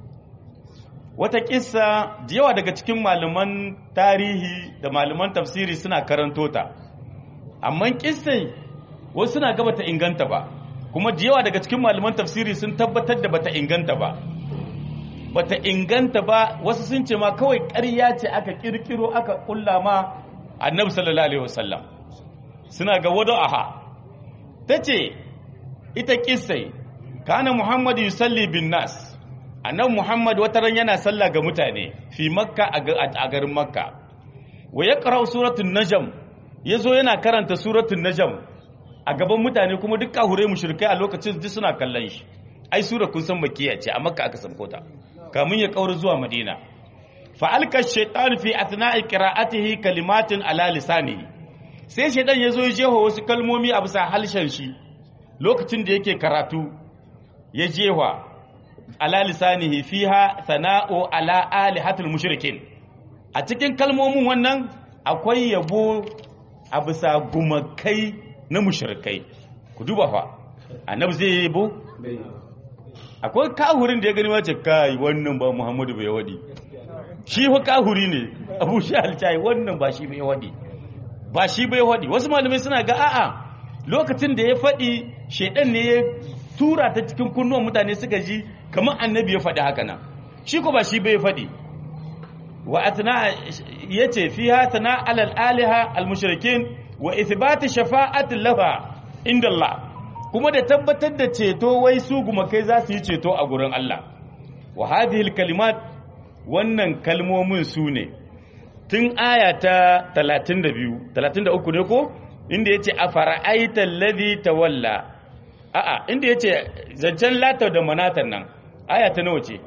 wata kissa da yawa daga cikin malaman tarihi da malaman tafsiri suna karanto ta amma kissai wasu suna ga bata inganta ba kuma da yawa daga cikin malaman tafsiri sun tabbatar da bata inganta ba bata inganta ba wasu sun ce ma kawai ƙarya ce aka kirkiro aka kulla ma annabi sallallahu alaihi wasallam suna ga wado aha tace ita kissai kana muhammad yusalli bin nas annabi muhammad wataran yana sallah ga mutane fi makka a garin makka wa yaqra suratul najm yazo yana karanta suratul najm a gaban mutane kuma duk kahure mushrikai a lokacin duk suna kallon shi ai sura kun san makiya ce a makka aka sabko ta kamun ya kaura zuwa madina fa alka shaytan fi athna'i qira'atihi kalimatin ala lisanihi sai shaytan yazo ya jeho wasu kalmomi a bisa halshen shi lokacin da yake karatu ya jewa ala lisanihi fiha sana'u ala alihatul mushrikin a cikin kalmomin wannan akwai yabo a bisa gumakai na mushrikai ku duba fa annabi zai yabo akwai kahurin da ya gani wace kai wannan ba muhammadu bai wadi shi fa kahuri ne abu shi alcai wannan ba shi bai wadi ba shi bai wadi wasu malamai suna ga a'a lokacin da ya faɗi shaidan ne ya tura ta cikin kunnuwan mutane suka ji kamar annabi ya faɗi haka nan shi ko ba shi bai faɗi wa atna yace fiha sana alal aliha al mushrikin wa ithbati shafa'ati laha inda Allah kuma da tabbatar da ceto wai su gumakai za su yi ceto a gurin Allah wa hadhihi kalimat wannan kalmomin su ne tun aya ta 32 33 ne ko inda yace afara'aita alladhi tawalla a'a inda yace zancen lata da manatan nan aya ta nawa ce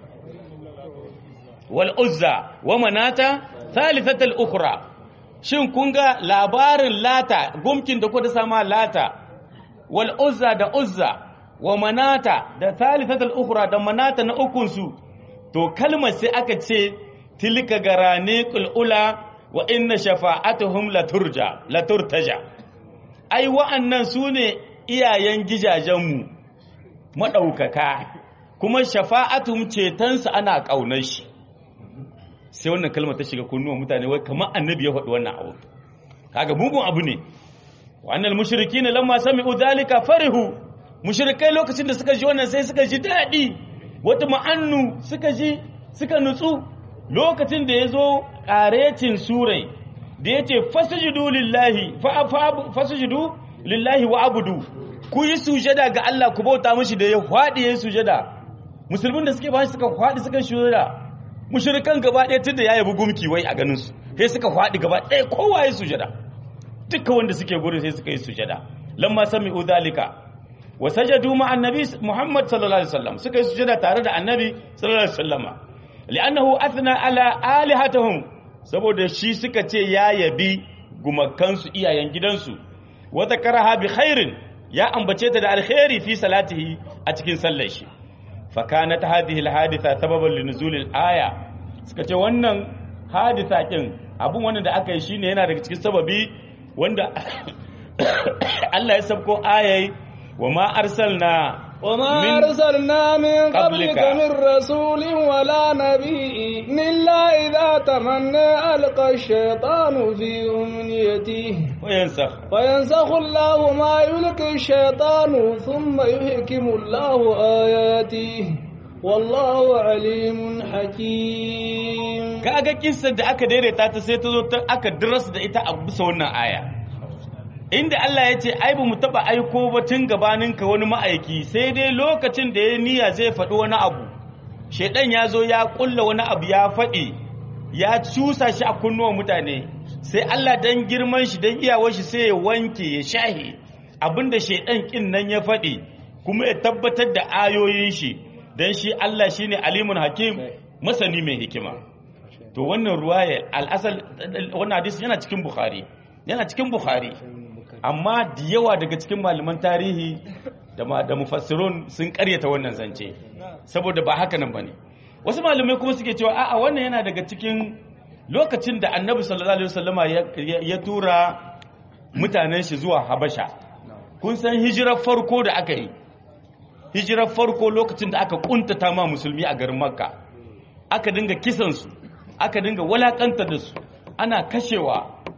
wal uzza wa manata thalithatul ukhra shin kun ga labarin lata gumkin da kuka sama lata wal uzza da uzza wa manata da thalithatul ukhra da manata na ukun su to kalmar sai aka ce tilka garani ula wa inna shafa'atuhum laturja laturtaja ai wa'annan sune iyayen gijajenmu madaukaka kuma shafa'atuhum cetonsu ana kaunar shi sai wannan kalmar ta shiga kunnuwan mutane wai kamar annabi ya faɗi wannan abu kaga mugun abu ne wannan mushrikina lamma sami'u dhalika farihu mushrikai lokacin da suka ji wannan sai suka ji dadi wata ma'annu suka ji suka nutsu lokacin da yazo qaretin surai da yace fasjudu lillahi fa fasjudu lillahi wa abudu ku yi sujada ga Allah ku bauta mishi da ya fadi yayin sujada musulmin da suke ba suka fadi suka sujada mushrikan gaba ɗaya tunda ya yabi gumki wai a ganin su sai suka fadi gaba ɗaya kowa ya sujada duka wanda suke gurin sai suka yi sujada lamma sami'u dhalika wa sajadu ma annabi Muhammad sallallahu alaihi wasallam suka yi sujada tare da annabi sallallahu alaihi wasallama li'annahu athna ala alihatihim saboda shi suka ce ya yabi gumakansu iyayen gidansu wa zakaraha bi khairin ya ambace ta da alkhairi fi salatihi a cikin sallar shi fa kanat hadhihi alhaditha sababan linuzul alaya suka ce wannan hadisa kin abun wannan da aka yi shine yana daga cikin sababi wanda Allah ya sabko ayai wa ma arsalna وما أرسلنا من قبلك من رسول ولا نبي إلا إذا تمنى ألقى الشيطان في أمنيته وينسخ فينسخ الله ما يلقي الشيطان ثم يحكم الله آياته والله عليم حكيم kaga kissar da aka daidaita ta sai ta zo ta aka dirasa da ita a bisa wannan aya inda Allah ya ce ai ba mu taba aiko ba tun gabaninka wani ma'aiki sai dai lokacin da ya niyya zai faɗi wani abu shedan ya zo ya kulla wani abu ya faɗi ya cusa shi a kunnuwan mutane sai Allah dan girman shi dan iyawar shi sai ya wanke ya shahi abinda shedan kin nan ya faɗi kuma ya tabbatar da ayoyin shi dan shi Allah shine alimun hakim masani mai hikima to wannan ruwaya al-asal wannan hadisi yana cikin bukhari yana cikin bukhari amma da yawa daga cikin malaman tarihi da da mufassirun sun karyata wannan zance saboda ba haka nan bane wasu malamai kuma suke cewa a'a wannan yana daga cikin lokacin da annabi sallallahu alaihi wasallama ya tura mutanen shi zuwa habasha kun san hijirar farko da aka yi hijirar farko lokacin da aka kuntata ma musulmi a garin makka aka dinga kisansu aka dinga walakantar da su ana kashewa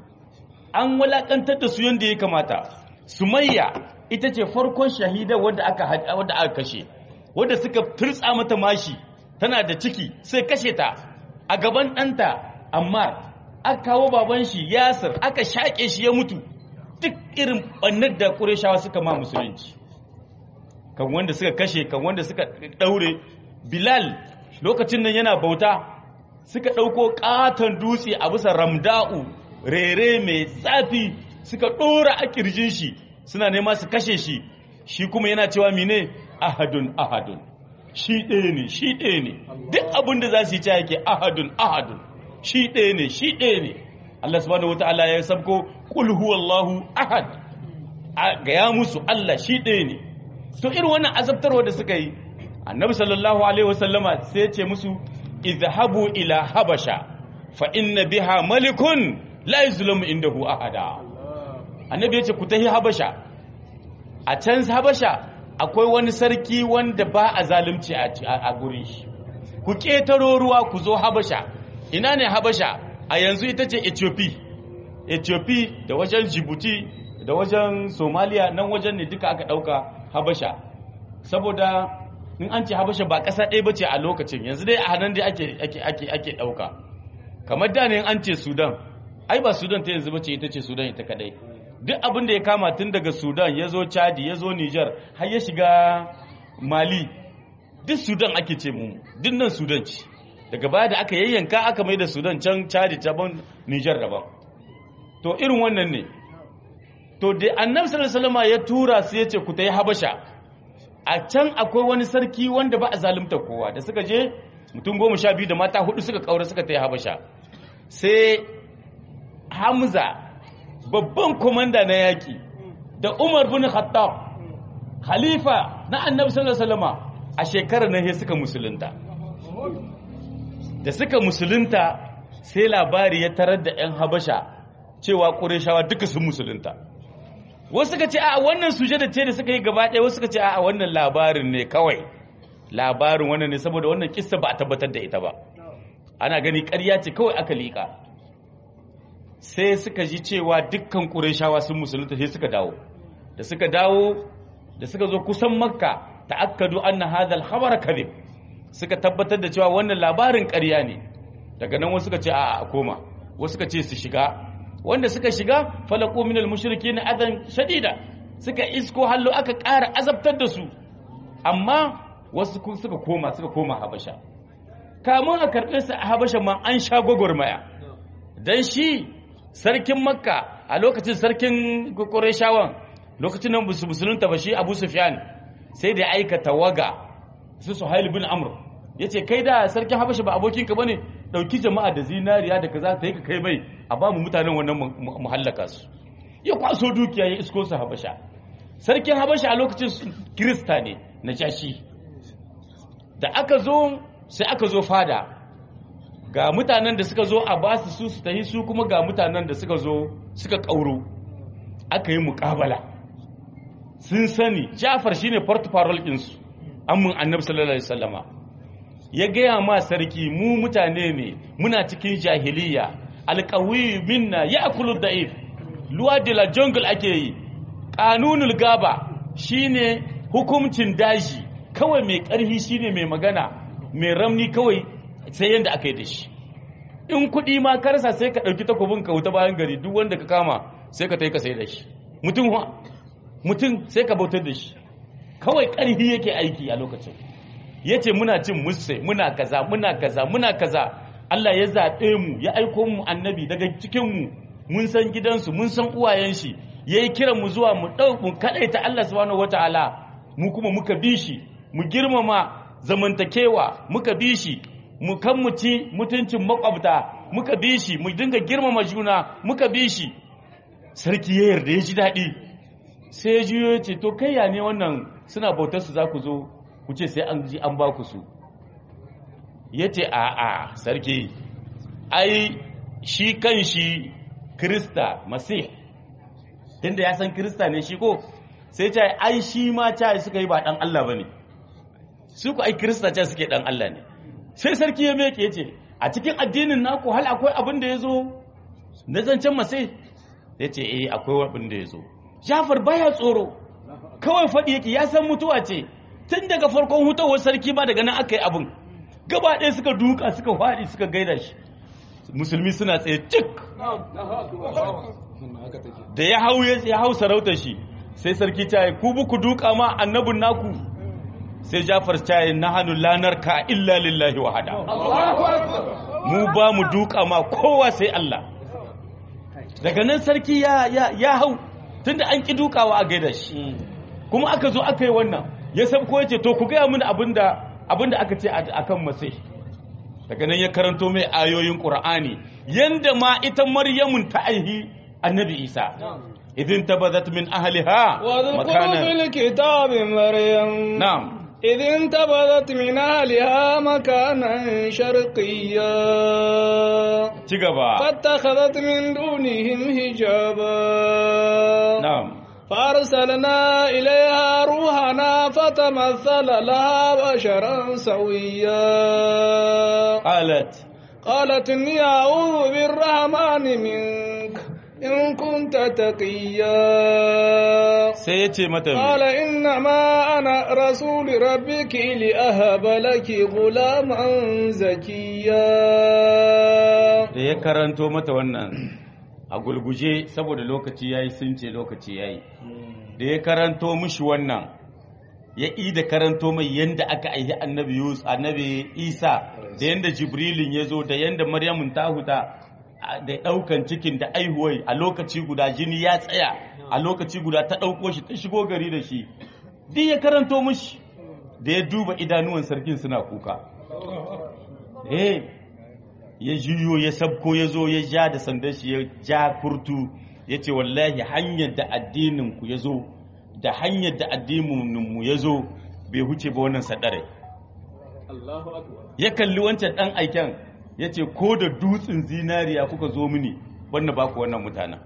an walakantar da su yadda ya kamata sumayya ita ce farkon shahida wadda aka wadda aka kashe wadda suka turtsa mata mashi tana da ciki sai kashe ta a gaban ɗanta amma aka kawo baban shi yasir aka shaƙe shi ya mutu duk irin ɓannar da ƙureshawa suka ma musulunci kan wanda suka kashe kan wanda suka ɗaure bilal lokacin nan yana bauta suka ɗauko ƙaton dutse a bisa ramda'u rere mai zafi suka ɗora a ƙirjin shi suna nema su kashe shi shi kuma yana cewa mine ahadun ahadun shi ɗaya ne shi ɗaya ne duk abin da za su yi ta yake ahadun ahadun shi ɗaya ne shi ɗaya ne Allah subhanahu wata'ala ya sabko qul huwallahu ahad ga ya musu Allah shi ɗaya ne to irin wannan azabtarwa da suka yi annabi sallallahu alaihi wasallama sai ya ce musu izhabu ila habasha fa inna biha malikun la yuzlamu indahu ahada annabi ya ce ku tahi habasha a can habasha akwai wani sarki wanda ba a zalunci a gurin shi ku ƙetaro ruwa ku zo habasha ina ne habasha a yanzu ita ce ethiopia ethiopia da wajen djibouti da wajen somalia nan wajen ne duka aka ɗauka habasha saboda in an ce habasha ba ƙasa ɗaya ba ce a lokacin yanzu dai a hannun dai ake ɗauka kamar da ne an ce sudan ai ba sudan ta yanzu ba ce ita ce sudan ita kadai duk abin da ya kama tun daga sudan ya zo chadi ya zo niger har ya shiga mali duk sudan ake ce mu duk nan sudan ce daga baya da aka yayyanka aka mai da sudan can chadi daban niger daban to irin wannan ne to da annabi sallallahu alaihi ya tura su yace ku tayi habasha a can akwai wani sarki wanda ba a zalunta kowa da suka je mutum goma sha biyu da mata hudu suka kaura suka tayi habasha sai hamza babban komanda na yaƙi da umar bin khattab khalifa na annabi sallallahu alaihi wasallam a shekarar nan suka musulunta da suka musulunta sai labari ya tarar da 'yan habasha cewa ƙureshawa duka sun musulunta wasu suka ce a wannan sujada ce da suka yi gaba ɗaya wasu suka ce a wannan labarin ne kawai labarin wannan ne saboda wannan kissa ba a tabbatar da ita ba ana gani ƙarya ce kawai aka liƙa sai suka ji cewa dukkan ƙureshawa sun musulunta sai suka dawo da suka dawo da suka zo kusan makka ta'akkadu anna hadha al-khabar kadhib suka tabbatar da cewa wannan labarin ƙarya ne daga nan wasu suka ce a koma wasu suka ce su shiga wanda suka shiga falaqu min al-mushrikeena adan shadida suka isko hallo aka ƙara azabtar da su amma wasu suka koma suka koma habasha kamun a karɓe su a habasha ma an sha gwagwarmaya dan shi sarkin makka a lokacin sarkin ƙureshawan lokacin nan musulunta ba shi abu sufyan sai da aika tawaga su suhail bin amr ya ce kai da sarkin habasha ba abokinka ba ne ɗauki jama'a da zinariya da kaza ta yi ka kai mai a ba mu mutanen wannan muhallaka su ya kwaso dukiya ya isko su habasha sarkin habasha a lokacin kirista ne na jashi da aka zo sai aka zo fada ga mutanen da suka zo a ba su su su tahi su kuma ga mutanen da suka zo suka ƙauro aka yi muƙabala sun sani jafar shine portfolio ɗinsu amin annabi sallallahu alaihi wasallama ya gaya ma sarki mu mutane ne muna cikin jahiliya alƙawi minna ya akulu da'if luwa de la jungle ake yi ƙanunul gaba shine hukumcin daji kawai mai ƙarfi shine mai magana mai ramni kawai sai yadda aka yi da shi in kuɗi ma karsa sai ka ɗauki takobin ka wuta bayan gari duk wanda ka kama sai ka tai ka sai da shi mutum mutum sai ka bautar da shi kawai ƙarfi yake aiki a lokacin ya ce muna cin musse muna kaza muna kaza muna kaza Allah ya zaɓe mu ya aiko mu annabi daga cikinmu mun san gidansu mun san uwayen shi ya yi kiran mu zuwa mu ɗau mu kaɗaita Allah subhanahu wata'ala mu kuma muka bi shi mu girmama zamantakewa muka bi shi mu kan mu ci mutuncin makwabta muka bi shi mu dinga girmama juna muka bi shi sarki ya yarda ya ji daɗi sai ya juyo ya ce to kai ya ne wannan suna bautar su za ku zo ku ce sai an ji an ba ku su ya ce a a sarki ai shi kan shi krista masih tunda ya san krista ne shi ko sai ce ai shi ma ca suka yi ba dan Allah ba ne su ku ai krista ca suke dan Allah ne sai sarki ya meke ya ce a cikin addinin naku hal akwai abin da ya zo na zancen masai ya ce eh akwai abin da ya zo jafar baya tsoro kawai faɗi yake ya san mutuwa ce tun daga farkon hutawar sarki ba daga nan aka yi abin gaba ɗaya suka duka suka faɗi suka gaida shi musulmi suna tsaye cik da ya hau ya hau sarautar shi sai sarki ta yi ku buku duka ma annabin naku sai jafar ta yi na hannu lanar ka illa lillahi wahada mu ba mu duka ma kowa sai Allah daga nan sarki ya ya hau tunda an ki dukawa a gaida shi kuma aka zo aka yi wannan ya sabko ya ce to ku gaya mini abinda abinda aka ce akan masai daga nan ya karanto mai ayoyin qur'ani yanda ma ita maryamun ta aihi annabi isa idin tabadat min ahliha واذكروا في الكتاب مريم na'am إذ انتبذت من أهلها مكانا شرقيا ci gaba فاتخذت من دونهم حجابا na'am فأرسلنا إليها روحنا فتمثل لها بشرا سويا qalat قالت إني أعوذ بالرحمن منك إن كنت تقيا sai ya ce mata قال إنما أنا رسول ربك لأهب لك غلاما زكيا da ya karanto mata wannan a gulguje saboda lokaci yayi sun ce lokaci yayi da ya karanto mishi wannan ya yi da karanto mai yanda aka aihi annabi Yusuf annabi Isa da yanda Jibrilin ya zo da yanda Maryamun ta huta a- da daukan cikin da aihuwai a lokaci guda jini ya tsaya a lokaci guda ta dauko shi ta shigo gari da shi duk ya karanto mishi da ya duba idanuwan sarkin suna kuka eh ya juyo ya sabko ya zo ya ja da sandan shi ya ja kurtu ya ce wallahi hanyar da addininku ya zo da hanyar da addininmu ya zo bai huce ba wannan sadare ya kalli wancan ɗan aiken ya ce ko da dutsen zinariya kuka zo mini wannan ba ku wannan mutanen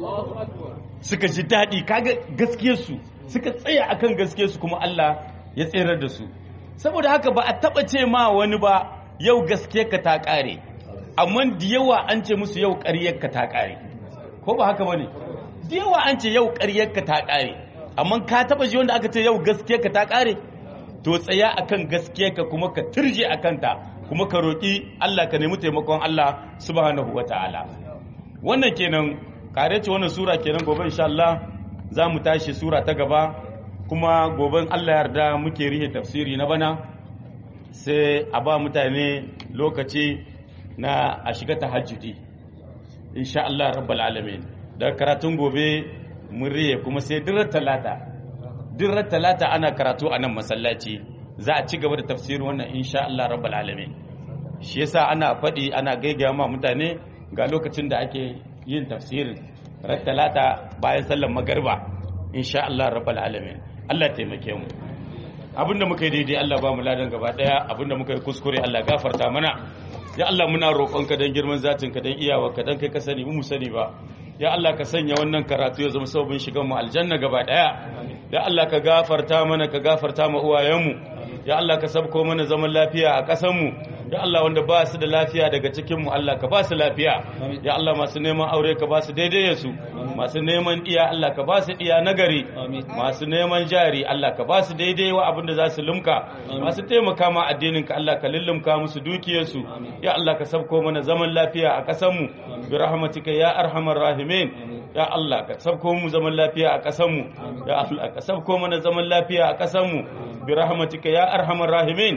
suka ji daɗi kaga gaskiyarsu suka tsaya akan gaskiyarsu kuma Allah ya tserar da su saboda haka ba a taɓa ce ma wani ba yau gaskiyarka ta ƙare amma da yawa an ce musu yau ƙaryarka ta ƙare ko ba haka bane da yawa an ce yau ƙaryarka ta ƙare amma ka taɓa ji wanda aka ce yau gaskiyarka ta ƙare to tsaya akan gaskiyarka kuma ka turje akan ta kuma ka roƙi Allah ka nemi taimakon Allah subhanahu wataala wannan kenan kare ce wannan sura kenan gobe insha Allah za mu tashi sura ta gaba kuma goben Allah yarda muke rihe tafsiri na bana sai a ba mutane lokaci na a shiga tahajjudi insha Allah rabbal alamin da karatun gobe mun rihe kuma sai dirar talata dirar talata ana karatu a nan masallaci za a ci gaba da tafsirin wannan insha Allah rabbal alamin shi yasa ana faɗi ana gaigaya ma mutane ga lokacin da ake yin tafsirin ran talata bayan sallar magarba insha Allah rabbal alamin Allah taimake mu abinda muka yi daidai Allah ba mu ladan gaba daya abinda muka yi kuskure Allah gafarta mana ya Allah muna roƙonka dan girman zatin ka dan iyawa ka dan kai ka sani mu sani ba ya Allah ka sanya wannan karatu ya zama sababin shigan mu aljanna gaba daya ya Allah ka gafarta mana ka gafarta ma uwayenmu ya Allah ka sabko mana zaman lafiya a ƙasar mu ya Allah wanda ba su da lafiya daga cikin mu Allah ka ba su lafiya ya Allah masu neman aure ka ba su daidai su masu neman iya Allah ka ba su iya nagari masu neman jari Allah ka ba su daidai wa abin da za su lumka masu taimaka ma addinin ka Allah ka lullumka musu dukiyarsu ya Allah ka sabko mana zaman lafiya a ƙasar mu bi rahmatika ya arhamar rahimin ya Allah ka sabko mu zaman lafiya a ƙasar mu ya Allah ka sabko mana zaman lafiya a ƙasar mu bi rahmatika ya arhamar rahimin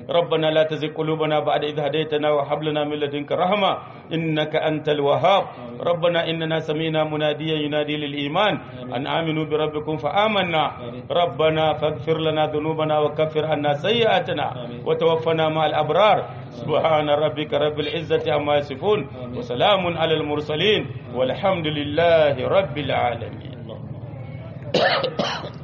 ربنا لا تزغ قلوبنا بعد إذ هديتنا وهب لنا من لدنك رحمة إنك أنت الوهاب ربنا إننا سمينا مناديا ينادي للإيمان أن آمنوا بربكم فآمنا ربنا فاغفر لنا ذنوبنا وكفر عنا سيئاتنا وتوفنا مع الأبرار سبحان ربك رب العزة عما يصفون وسلام على المرسلين والحمد لله رب العالمين